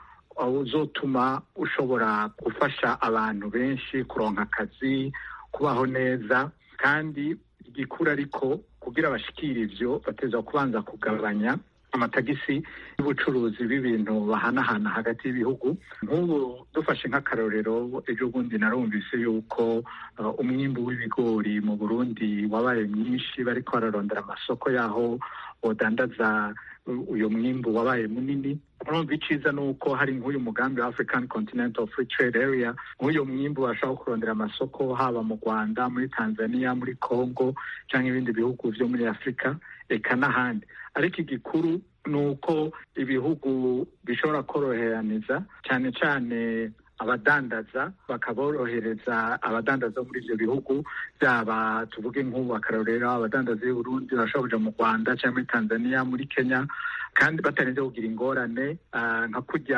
uzotuma ushobora gufasha abantu benshi kuronka akazi kubaho neza kandi igikura ariko kugira bashikire ivyo bateza kubanza kugabanya amatagisi y'ubucuruzi bw'ibintu bahanahana hagati y'ibihugu nk'ubu dufashe nk'akarorero ejo bundi narumvise yuko uh, umwimbu w'ibigori mu burundi wabaye mwinshi bariko bararondera amasoko yaho bodandaza uyu mwimbu wabaye munini urumva iciza ni uko hari nk'uyu mugambi wa african continental free trade area nk'uyu mwimbu bashobora kurondera amasoko haba mu rwanda muri tanzania muri congo cyangwa ibindi bihugu vyo muri afurika eka n'ahandi ariko igikuru ni uko ibihugu bishobora koroheraniza cyane cyane abadandaza bakaborohereza abadandaza muri ivyo bihugu byaba tuvuge nk'ubu akarorero abadandaza b'i Burundi bashobora kuja mu Rwanda cyangwa muri Tanzania muri Kenya kandi batarinze kugira ingorane uh, nka kurya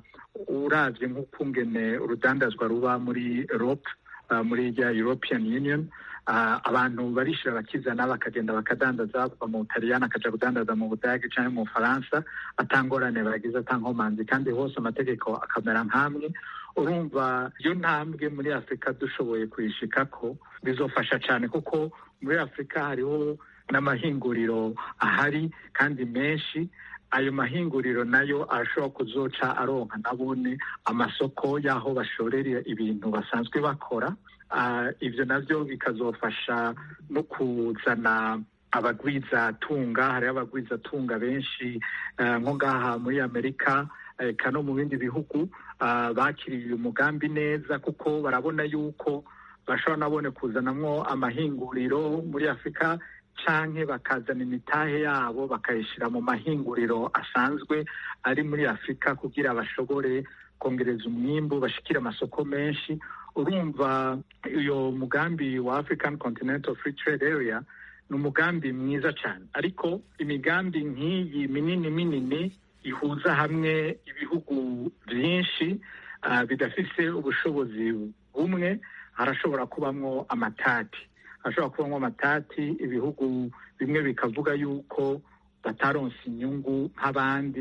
uravye nk'ukungene urudandazwa ruba muri Europe uh, muri rya European Union uh, abantu barishira bakizana bakagenda bakadandaza bava mu Butaliyani akaja kudandaza mu Budage canke mu Bufaransa atangorane bagize atankomanzi kandi hose amategeko akamera nk'amwe urumva iyo ntambwe muri afurika dushoboye kuyishikako bizofasha cyane kuko muri afurika hariho n'amahinguriro ahari kandi menshi ayo mahinguriro nayo arashobora kuzoca aronka nabone amasoko y'aho bashorera ibintu basanzwe bakora ibyo nabyo bikazofasha no kuzana abagwizatunga hariho abagwizatunga benshi nko ngaha muri amerika eka no mu bindi bihugu bakiriye uyu mugambi neza kuko barabona yuko bashobora nabone kuzanamwo amahinguriro muri afurika canke bakazana imitahe yabo bakayishyira mu mahinguriro asanzwe ari muri afurika kugira bashobore kongereza umwimbu bashikire amasoko menshi urumva uyo mugambi wa african continental free trade area ni umugambi mwiza cyane ariko imigambi nk'iyi minini minini ihuza hamwe ibihugu byinshi uh, bidafise ubushobozi bumwe harashobora kubamwo amatati hashobora kubamwo amatati ibihugu bimwe bikavuga yuko bataronse inyungu nk'abandi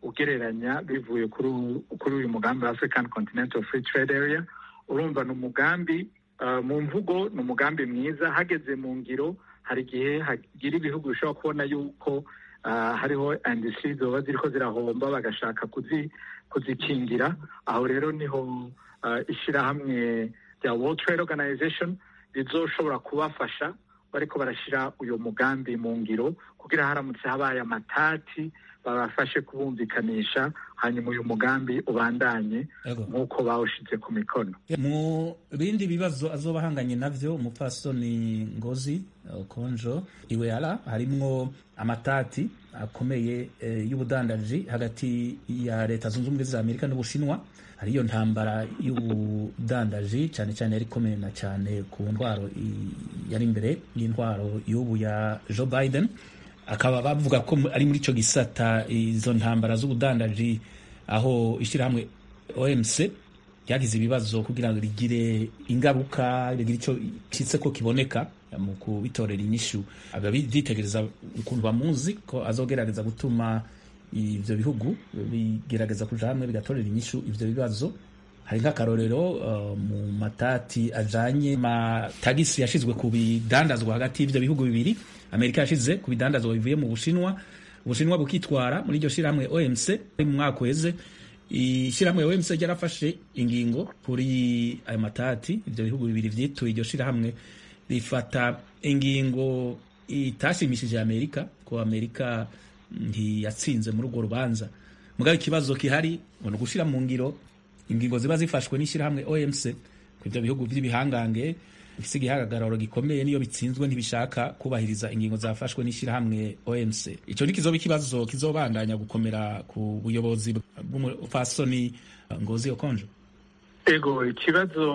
ugereranya bivuye kuri u- kuri uyu mugambi wa african continental free trade area urumva ni umugambi uh, mu mvugo ni umugambi mwiza hageze mu ngiro hari igihe hagira ibihugu bishobora kubona yuko uh, hariho industry zoba ziriko zirahomba bagashaka kuzi, kuzikingira aho rero niho uh, ishyirahamwe rya world trade organization rizoshobora kubafasha bariko barashyira uyu mugambi mu ngiro kugira haramutse habaye amatati babafashe kubumvikanisha hanyuma uyu mugambi ubandanye Yego. nk'uko bawushize ku mikono mu bindi bibazo azoba ahanganye navyo umupfasoni ngozi eh, konjo iweara harimwo amatati akomeye eh, y'ubudandaji hagati ya leta zunze ubumwe za amerika n'ubushinwa hariyo ntambara y'ubudandaji cyane cyane yari ikomeye na cyane ku ntwaro i- yari imbere y'intwaro y'ubu ya joe biden akaba bavuga ko mu- ari muri ico gisata izo ntambara z'ubudandaji aho ishyirahamwe omc ryagize ibibazo kugira ngo rigire ingaruka rigire icyo citse ko kiboneka mu kubitorera inyishu ababitegereza ukuntu bamuzi ko azogerageza gutuma ivyo bihugu bigerageza kuja hamwe bigatorera inyishu ivyo bibazo hari nk'akarorero uh, mu matati ajanye matagisi yashizwe ku bidandazwa hagati y'ivyo bihugu bibiri amerika yashize ku bidandazwa bivuye mu bushinwa ubushinwa bukitwara muri iryo shirahamwe omc mu mwaka uheze ishyirahamwe OMC ryarafashe ingingo kuri ayo matati ibyo bihugu bibiri vyituye iryo shirahamwe rifata ingingo itashimishije Amerika ko Amerika ntiyatsinze muri urwo rubanza mugabo ikibazo kihari ngo ni ugushira mu ngiro ingingo ziba zifashwe n'ishyirahamwe OMC ku ivyo bihugu vy'ibihangange bifise igihagararo gikomeye niyo bitsinzwe ntibishaka kubahiriza ingingo zafashwe n'ishyirahamwe OMC ico ni kizoba ikibazo kizobandanya gukomera ku buyobozi bw'umufasoni Ngozi Okonjo ego ikibazo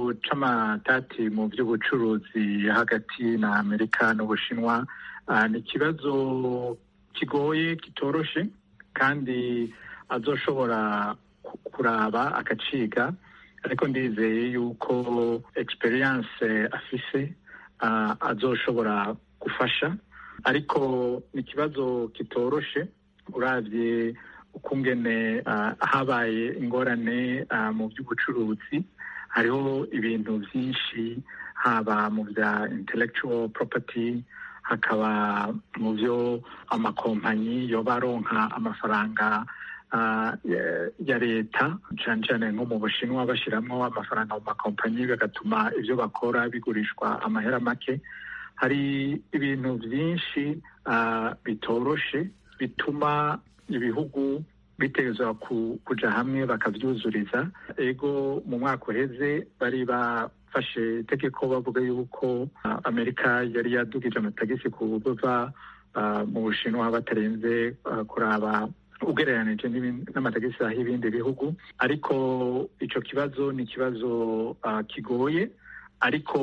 c'amatati mu by'ubucuruzi hagati na amerika n'ubushinwa ah, ni ikibazo kigoye kitoroshe kandi azoshobora ku- kuraba akaciga ariko ndizeye yuko experience afise ah, azoshobora gufasha ariko ni ikibazo kitoroshe uravye ukungene ah, habaye ingorane ah, mu by'ubucuruzi hariho ibintu byinshi haba mu bya intellectual property hakaba mu byo amakompanyi yoba aronka amafaranga ah, ya- ya leta cyane cyane nko mu bushinwa bashyiramo amafaranga mu makompanyi bigatuma ibyo bakora bigurishwa amahera make hari ibintu byinshi ah, bitoroshe bituma ibihugu bitegerezwa ku- kuja hamwe bakavyuzuriza ego mu mwaka uheze bari bafashe itegeko bavuga yuko ah, amerika yari yadugije amatagisi ku bava ah, mu bushinwa batarenze ah, kuraba ugereranije n'ibindi- n'amatagisi aho ibindi bihugu ariko ico kibazo ni ikibazo ah, kigoye ariko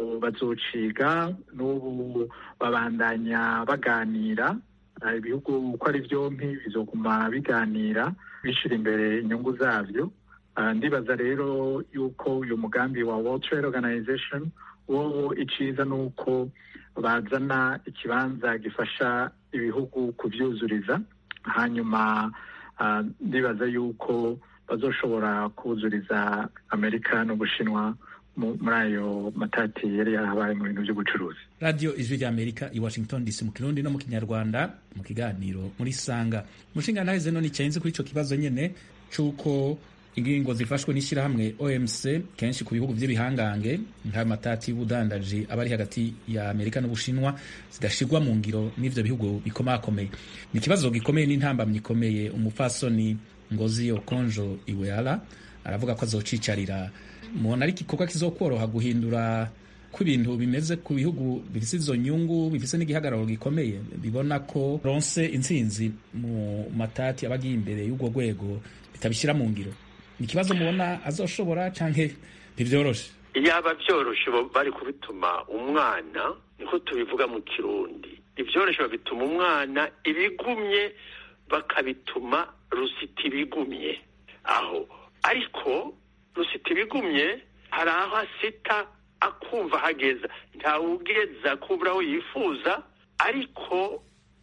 bazociga n'ubu babandanya baganira Ah, ibihugu uko ari byompi bizoguma biganira bishyira imbere inyungu zabyo Ah, ndibaza rero yuko uyu mugambi wa World Trade Organization wo iciza ni uko bazana ikibanza gifasha ibihugu kuvyuzuriza hanyuma ah, ndibaza yuko bazoshobora kuzuriza amerika n'ubushinwa mu- muri ayo matati yari yarabaye mu bintu by'ubucuruzi radio ijwi rya amerika i washington dc mu kirundi no mu kinyarwanda mu kiganiro muri sanga umushinga ntaheze none icyenze kuri ico kibazo nyene c'uko ingingo zifashwe n'ishyirahamwe omc kenshi ku bihugu vy'ibihangange nk'ayo matati y'ubudandaji aba ari hagati ya amerika n'ubushinwa zidashirwa mu ngiro n'ivyo bihugu bikomakomeye ni ikibazo gikomeye n'intambamyi ikomeye umupfasoni ngozi okonjo iweala aravuga ko azocicarira mubona ari igikorwa kizokworoha guhindura ko ibintu bimeze ku bihugu bifise izo nyungu bifise n'igihagararo gikomeye bibona ko ronse intsinzi mu matati aba agiye imbere y'urwo rwego bitabishyira mu ngiro ni ikibazo mubona azoshobora canke ntivyoroshe yaba byoroshe bo- bari kubituma umwana niko tubivuga mu kirundi ibyoroshe babituma umwana ibigumye bakabituma rusita ibigumye aho ariko rusita ibigumye hari aho asita akumva hageza ntawugeza kubura aho yifuza ariko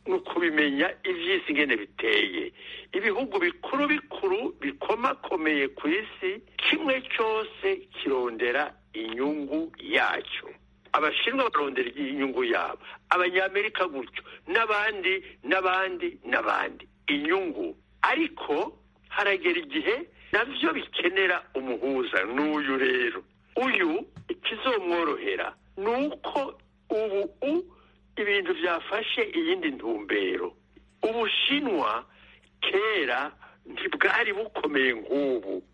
ni ukubimenya iby'isi ingene biteye ibihugu bikuru bikuru bikomakomeye ku isi kimwe cyose kirondera inyungu yacyo abashinwa barondera inyungu yabo abanyamerika gutyo n'abandi n'abandi n'abandi inyungu ariko haragera igihe nabyo bikenera umuhuza n'uyu rero uyu ikizomworohera ni uko ubu ibintu byafashe iyindi ntumbero ubushinwa kera ntibwari bukomeye nk'ubu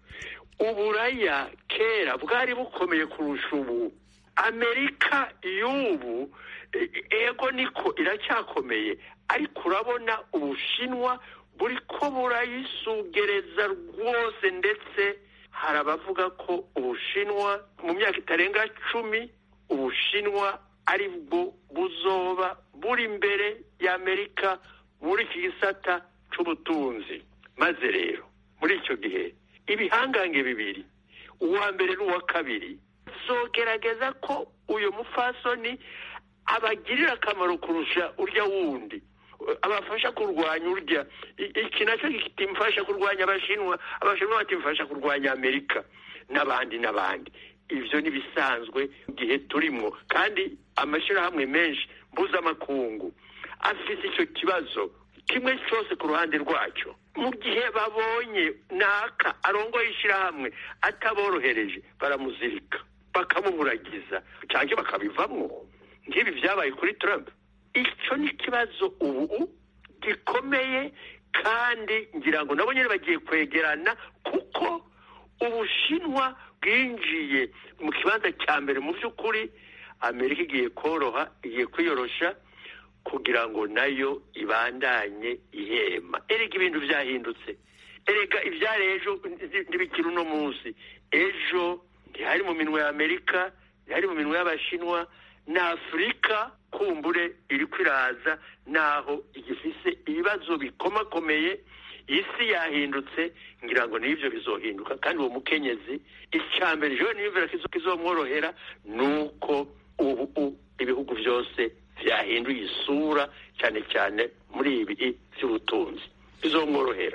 uburaya kera bwari bukomeye kurusha ubu amerika y'ubu ego niko iracyakomeye ariko urabona ubushinwa buri ko burayisugereza rwose ndetse hari abavuga ko ubushinwa mu myaka itarenga cumi ubushinwa ari bwo buzoba buri imbere y'amerika muri iki gisata cy'ubutunzi maze rero muri icyo gihe ibihangange bibiri uwa mbere n'uwa kabiri zogerageza ko uyu mufasoni abagirira akamaro kurusha urya wundi abafasha kurwanya urya iki nacyo kitimfasha kurwanya abashinwa abashinwa batimfasha kurwanya amerika n'abandi n'abandi ibyo ni bisanzwe mu gihe turimo kandi amashyirahamwe menshi mpuzamakungu afite icyo kibazo kimwe cyose ku ruhande rwacyo mu gihe babonye naka arongoye ishyirahamwe ataborohereje baramuzirika bakamuburagiza cyangwa bakabivamo nk'ibi byabaye kuri Trump icyo ni ikibazo ubu gikomeye kandi ngira ngo nabo nyine bagiye kwegerana kuko ubushinwa bwinjiye mu kibanza cya mbere mu by'ukuri amerika igiye koroha igiye kwiyorosha kugira ngo nayo ibandanye ihema erega ibintu byahindutse erega ibyari ejo ntibikiri uno munsi ejo ntihari mu minwe ya amerika ntihari mu minwe y'abashinwa na afurika kumbure iri kwiraza naho igifise ibibazo bikomakomeye isi yahindutse ngira ngo n'ibyo bizohinduka kandi uwo mukenyezi icya mbere ejo niyumvira ko izomworohera ni uko ubu ibihugu byose byahinduye isura cyane cyane muri ibi by'ubutunzi bizomworohera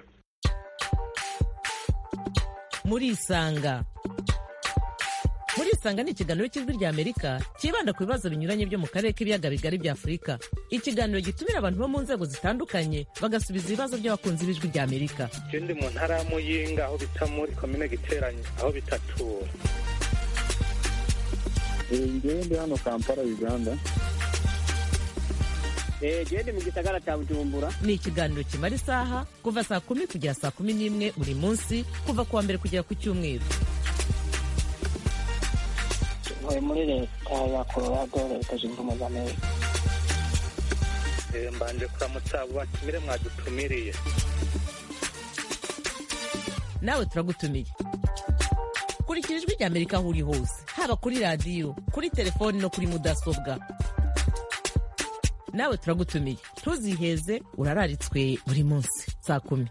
murisanga murisanga ni ikiganiro cy'ijwi rya amerika cyibanda ku bibazo binyuranye byo mu karere k'ibiyaga bigari bya afurika ikiganiro gitumira abantu bo mu nzego zitandukanye bagasubiza ibibazo by'abakunzi b'ijwi rya amerika ikindi mu ntara ya muyinga aho bita muri komine giteranye aho bitatura ngewe ndi hano kampala uganda gende mu gisagara cya bujumbura ni ikiganiro kimara isaha kuva saa kumi kugera saa kumi n'imwe buri munsi kuva ku wa mbere kugera ku cyumweru ntuye muri leta ya colorado leta zunze ubumwe za amerika mbanje kuramutsa abo batumire mwadutumiriye nawe turagutumiye kurikira ijwi rya amerika aho uri hose haba kuri radiyo kuri telefoni no kuri mudasobwa nawe turagutumiye ntuziheze urararitswe buri munsi saa kumi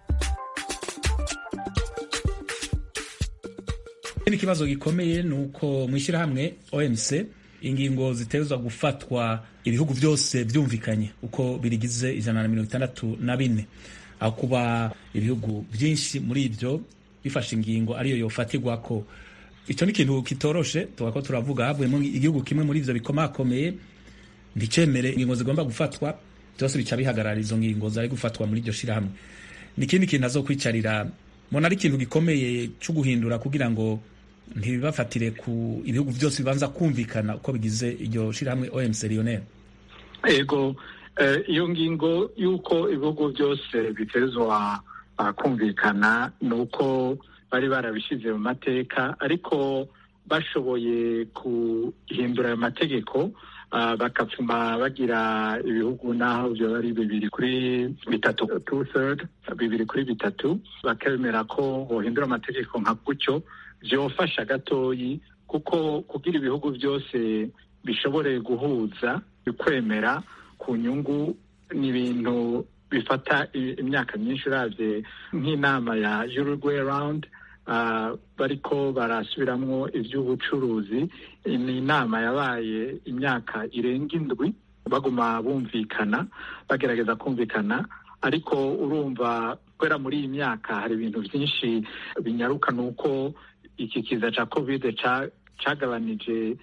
ikindi kibazo gikomeye ni uko mu ishyirahamwe omc ingingo zitezwa gufatwa ibihugu byose byumvikanye uko birigize ijana na mirongo itandatu na bine aho kuba ibihugu byinshi muri ibyo bifashe ingingo ariyo yofatirwa ko icyo ni ikintu kitoroshe tuba ko turavuga havuyemo igihugu kimwe muri ibyo bikomakomeye nticemere ingingo zigomba gufatwa byose bica bihagarara izo ngingo zari gufatwa muri iryo shyirahamwe ni ikindi kintu azokwicarira mbona ari ikintu gikomeye cyo guhindura kugira ngo ntibibafatire ku ibihugu byose bibanza kumvikana uko bigize iryo shyirahamwe OMC Lionel ego iyo ngingo y'uko ibihugu byose bitezwa kumvikana ni uko bari barabishyize mu mateka ariko bashoboye guhindura ayo mategeko bakapfuma bagira ibihugu n'aho byo ari bibiri kuri bitatu two third bibiri kuri bitatu bakemera ko bohindura amategeko nka gutyo byofasha gatoyi kuko kugira ibihugu byose bishobore guhuza bikwemera ku nyungu ni ibintu bifata imyaka myinshi uravye nk'inama ya Uruguay round uh, bariko barasubiramwo ivy'ubucuruzi ni inama yabaye imyaka irenga indwi baguma bumvikana bagerageza kumvikana ariko urumva kubera muri iyi myaka hari ibintu byinshi binyaruka ni uko iki kiza cya kovide cyagabanije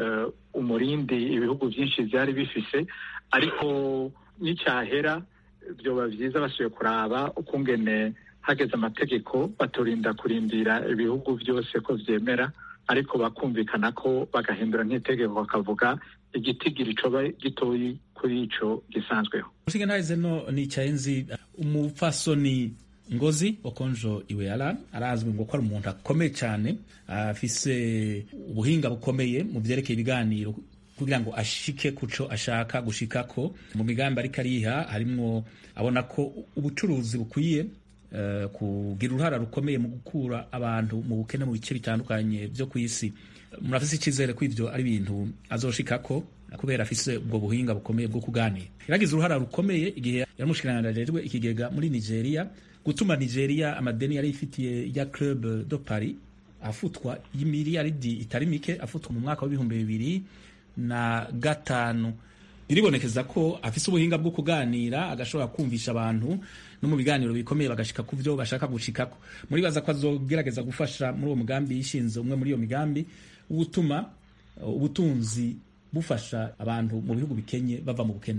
umurindi ibihugu byinshi byari bifise ariko n'icyahera byoba byiza basubiye kuraba ukungene hageze amategeko baturinda kurindira ibihugu byose ko byemera ariko bakumvikana ko bagahindura nk'itegeko bakavuga igitigiri coba gitoyi kuri ico gisanzweho ushinga ntahize no nicaye nzi umupfasoni ngozi okonjo iweala arazwi ngo ko ari umuntu akomeye cyane afise ubuhinga bukomeye mu vyerekeye ibiganiro kugira ngo ashike kuco ashaka gushikako mu migambi ariko ariha harimwo abona ko ubucuruzi bukwiye uh, kugira uruhara rukomeye mu gukura abantu mu bukene mu bice bitandukanye vyo ku isi murafise icizere ko ivyo ari ibintu azoshikako kubera afise ubwo buhinga bukomeye bwo kuganira yaragize uruhara rukomeye igihe yaramushikiranganajejwe ikigega muri nigeria gutuma nigeria amadeni yari ifitiye ya club de paris afutwa y'imiliyaridi itari mike afutwa mu mwaka w'ibihumbi bibiri na gatanu biribonekeza ko afise ubuhinga bwo kuganira agashobora kumvisha abantu no mu biganiro bikomeye bagashika ku byo bashaka gushikako muribaza ko azogerageza gufasha muri uwo mugambi yishinze umwe muri iyo migambi gutuma ubutunzi bufasha abantu mu bihugu bikenye bava mu bukene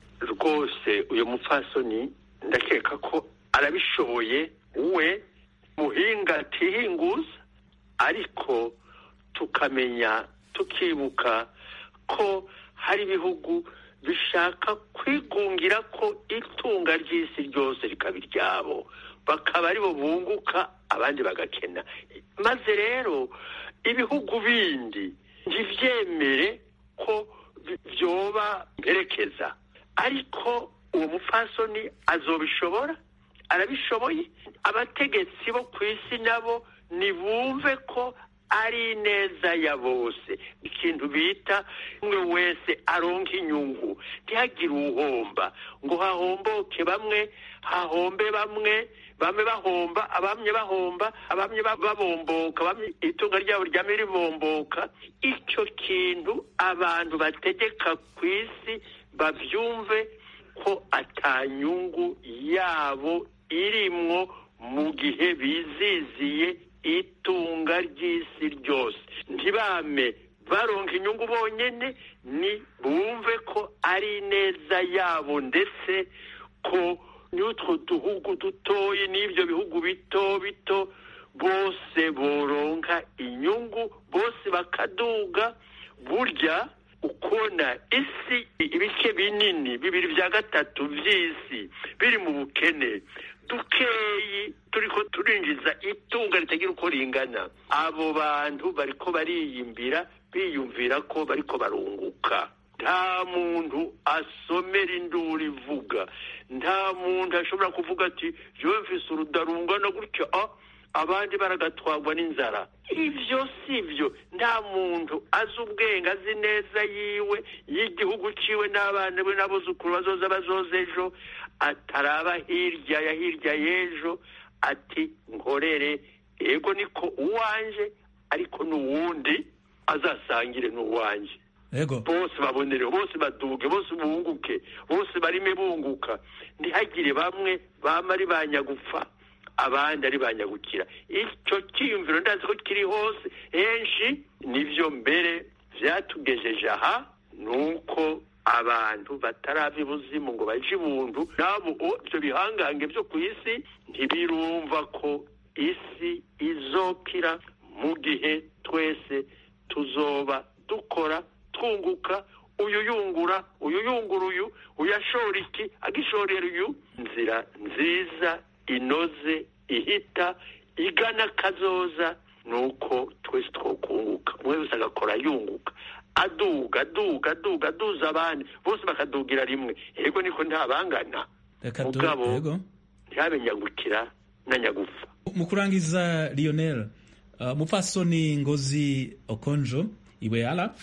rwose uyu mupfasoni ndakeka ko arabishoboye we muhinga atihinguza ariko tukamenya tukibuka ko hari ibihugu bishaka kwigungira ko itunga ry'isi ryose rikaba iryabo bakaba aribo bunguka abandi bagakena maze rero ibihugu bindi ntibyemere ko byoba mperekeza ariko uwo mupfasoni azobishobora arabishoboye abategetsi bo ku isi nabo nibumve ko ari neza ya bose ikintu bita umwe wese aronka inyungu ntihagire uwuhomba ngo hahomboke bamwe hahombe bamwe bamwe bahomba abamye bahomba abamye babomboka bamye itunga ryabo ryame ribomboka icyo kintu abantu bategeka ku isi babyumve ko atanyungu yabo irimwo mu gihe biziziye itunga ry'isi ryose ntibame baronka inyungu bonyine ni bumve ko ari neza yabo ndetse ko n'utwo duhugu dutoye n'ibyo bihugu bito bito bose boronka inyungu bose bakaduga burya ukona isi ibice binini bibiri bya gatatu by'isi biri mu bukene dukeyi turiko turinjiza itunga ritagira uko ringana abo bantu bariko bariyimbira biyumvira ko bariko barunguka nta muntu asomera induru ivuga nta muntu ashobora kuvuga ati jewe mfise urudarungana gutya ah abandi baragatwagwa n'inzara ivyo si byo nta muntu azi ubwenge azi neza yiwe y'igihugu ciwe n'abana be n'abuzukuru bazoza bazoza ejo ataraba hirya ya hirya y'ejo ati nkorere ego niko uwanje ariko n'uwundi azasangire n'uwanje ego bose babonere bose baduge bose bunguke bose barime bunguka ntihagire bamwe bama ari banyagupfa abandi ari banyagukira icyo cyiyumviro ndazi ko kiri hose henshi nibyo mbere byatugejeje aha ni uko abantu batarava ibuzimu ngo baje ibuntu nabo ibyo bihangange byo ku isi ntibirumva ko isi izokira mu gihe twese tuzoba dukora twunguka uyu yungura uyu yungura uyu uyashora iki agishorera uyu inzira nziza inoze ihita igana kazoza ni uko twese twokunguka umwe wese agakora yunguka aduga aduga aduga aduza abandi bose bakadugira rimwe yego niko ntabangana reka du mugabo ego ntihabe nyagukira na nyagufa mu kurangiza lionel uh, mupfasoni ngozi okonjo iweala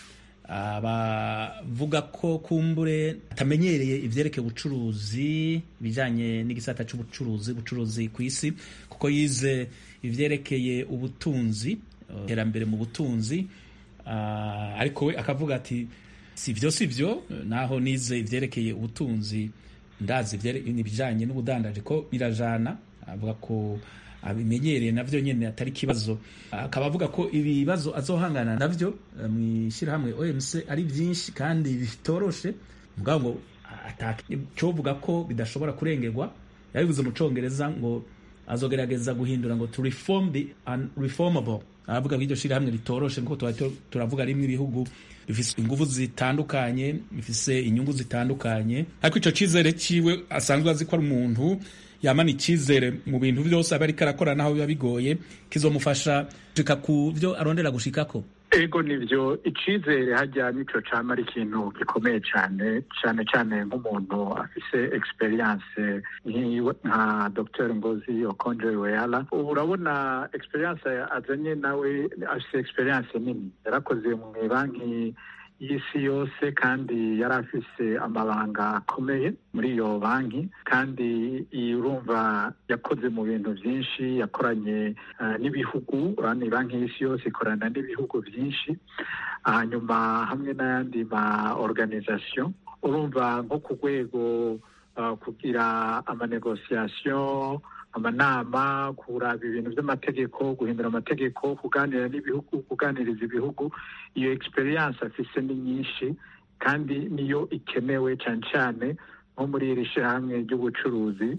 abavuga ko kumbure atamenyereye ivyerekeye ubucuruzi bijanye n'igisata c'ubucuruzi bucuruzi ku isi kuko yize ivyerekeye ubutunzi iterambere mu butunzi uh, ariko we akavuga ati si byo si byo naho nize ivyerekeye ubutunzi ndazi ivyere- ibijanye n'ubudandaji ko birajana avuga ko abimenyereye navyo nyene atari ikibazo akaba avuga ko ibibazo azohangana navyo eh, mw'ishirahamwe OMC ari vyinshi kandi bitoroshe mugabo ngo atacovuga ko bidashobora kurengerwa yabivuze mu congereza ngo azogerageza guhindura ngo to reform the unreformable aravuga ko iryo shirahamwe ritoroshe nkuko tuba tu- turavuga rimwe ibihugu bifise inguvu zitandukanye bifise inyungu zitandukanye ariko ico cizere ciwe asanzwe azi ko ari umuntu yamana icizere mu bintu vyose aba ariko arakora naho biba bigoye kizomufasha gushika ku vyo arondera gushikako ego nivyo icizere hajya nico cama ari ikintu gikomeye cane cane cane nk'umuntu afise experience nk'iwe nka dr ngozi okonjo iweala ubu urabona experience azanye nawe afise experience nini yarakoze mu banki y'isi yose kandi yari afise amabanga akomeye muri iyo banki kandi iyi urumva yakoze mu bintu byinshi yakoranye eh, n'ibihugu urabona iyi banki y'isi yose ikorana n'ibihugu byinshi hanyuma hamwe n'ayandi ma organisation urumva nko ku rwego uh, kugira amanegociation amanama kuraba ibintu by'amategeko guhindura amategeko kuganira n'ibihugu kuganiriza ibihugu iyo experience afise ni nyinshi kandi niyo ikenewe cyane cyane nko muri iri shyirahamwe ry'ubucuruzi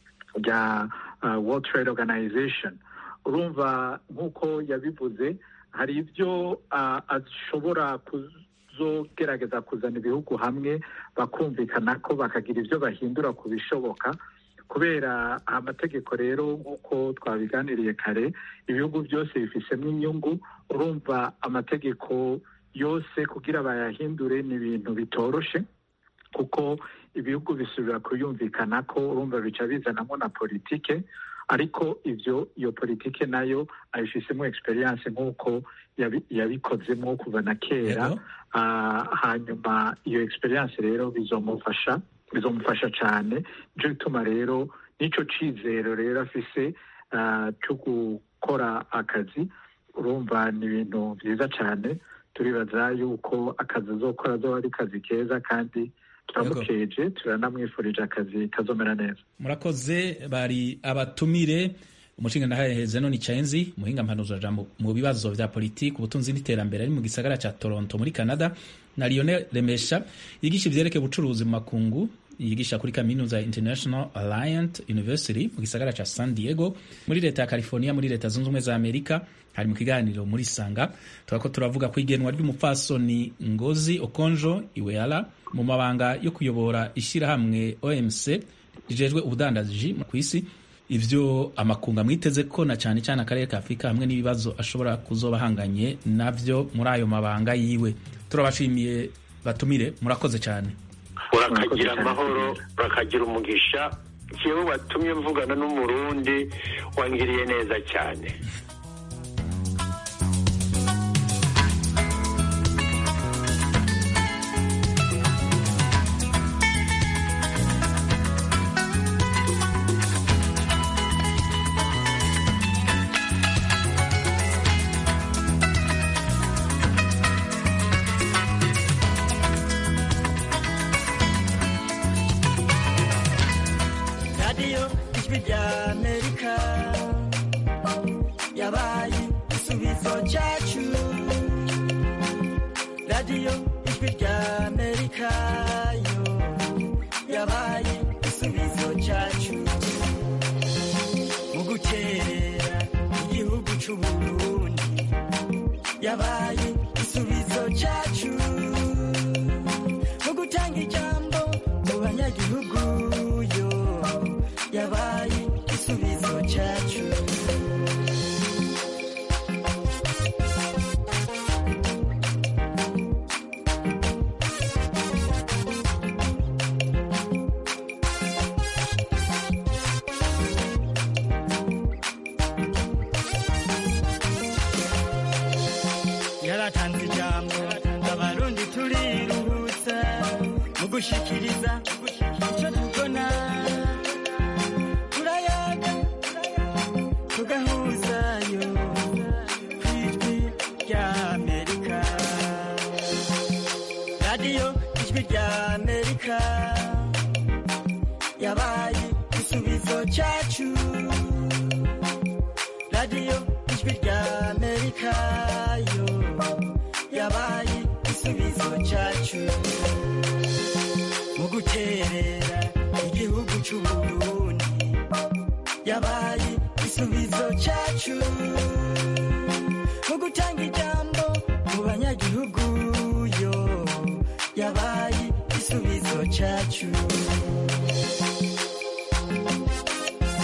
rya uh, World Trade Organization urumva nk'uko yabivuze hari ibyo uh, ashobora kuzogerageza kuzana ibihugu hamwe bakumvikana ko bakagira ibyo bahindura ku bishoboka kubera amategeko rero nk'uko twabiganiriye kare ibihugu byose bifisemo inyungu urumva amategeko yose kugira bayahindure ni ibintu bitoroshe kuko ibihugu bisubira kuyumvikana ko urumva bica bizanamo na politike ariko ibyo iyo politike nayo ayifisemo experience nk'uko yabi- yabikozemo kuva na kera Yego. Ah, hanyuma iyo experience rero bizomufasha bizomufasha cyane nicyo gituma rero n'icyo cyizero rero afise ah, cyo gukora akazi urumva ni ibintu byiza cyane turibaza yuko akazi azokora azoba ari kazi keza kandi turamukeje turanamwifurije akazi kazomera neza murakoze bari abatumire umushinga ndahaheze none icayenzi muhinga mpanuza jambo mu bibazo vya politiki ubutunzi n'iterambere ari mu gisagara ca Toronto muri Canada na Lionel Remesha yigisha ivyerekeye ubucuruzi mu makungu yigisha kuri kaminuza ya International Alliant University mu gisagara ca San Diego muri leta ya California muri leta zunze ubumwe za Amerika hari mu kiganiro muri Sanga turako turavuga ku igenwa ry'umupfasoni Ngozi Okonjo Iweala mu mabanga yo kuyobora ishirahamwe OMC rijejwe ubudandaji ku isi ivyo amakunga mwiteze ko na cyane cyane akarere ka Afurika hamwe n'ibibazo ashobora kuzoba ahanganye navyo muri ayo mabanga yiwe turabashimiye batumire murakoze cyane urakagira amahoro urakagira umugisha jewe watumye mvugana n'umurundi wangiriye neza cyane radiyo ijwi rya amerika yabaye igisubizo cyacu radiyo ijwi rya amerika yo yabaye igisubizo cyacu mu gukerera igihugu cy'u burundi yabaye igisubizo cyacu mu gutanga ijambo mu banyagihugu yo yabaye igisubizo cyacu yaratanze ijambo abarundi turiruhutsa mu gushikiriza icyo tubona turayaga tugahuzayo ku ijwi rya amerika radiyo ijwi rya amerika yabaye igisubizo cyacu radiyo ijwi rya amerika yo yabaye igisubizo cyacu mu guterera igihugu cy'uburundi yabaye igisubizo cyacu mu gutanga ijambo mu banyagihugu yo yabaye igisubizo cyacu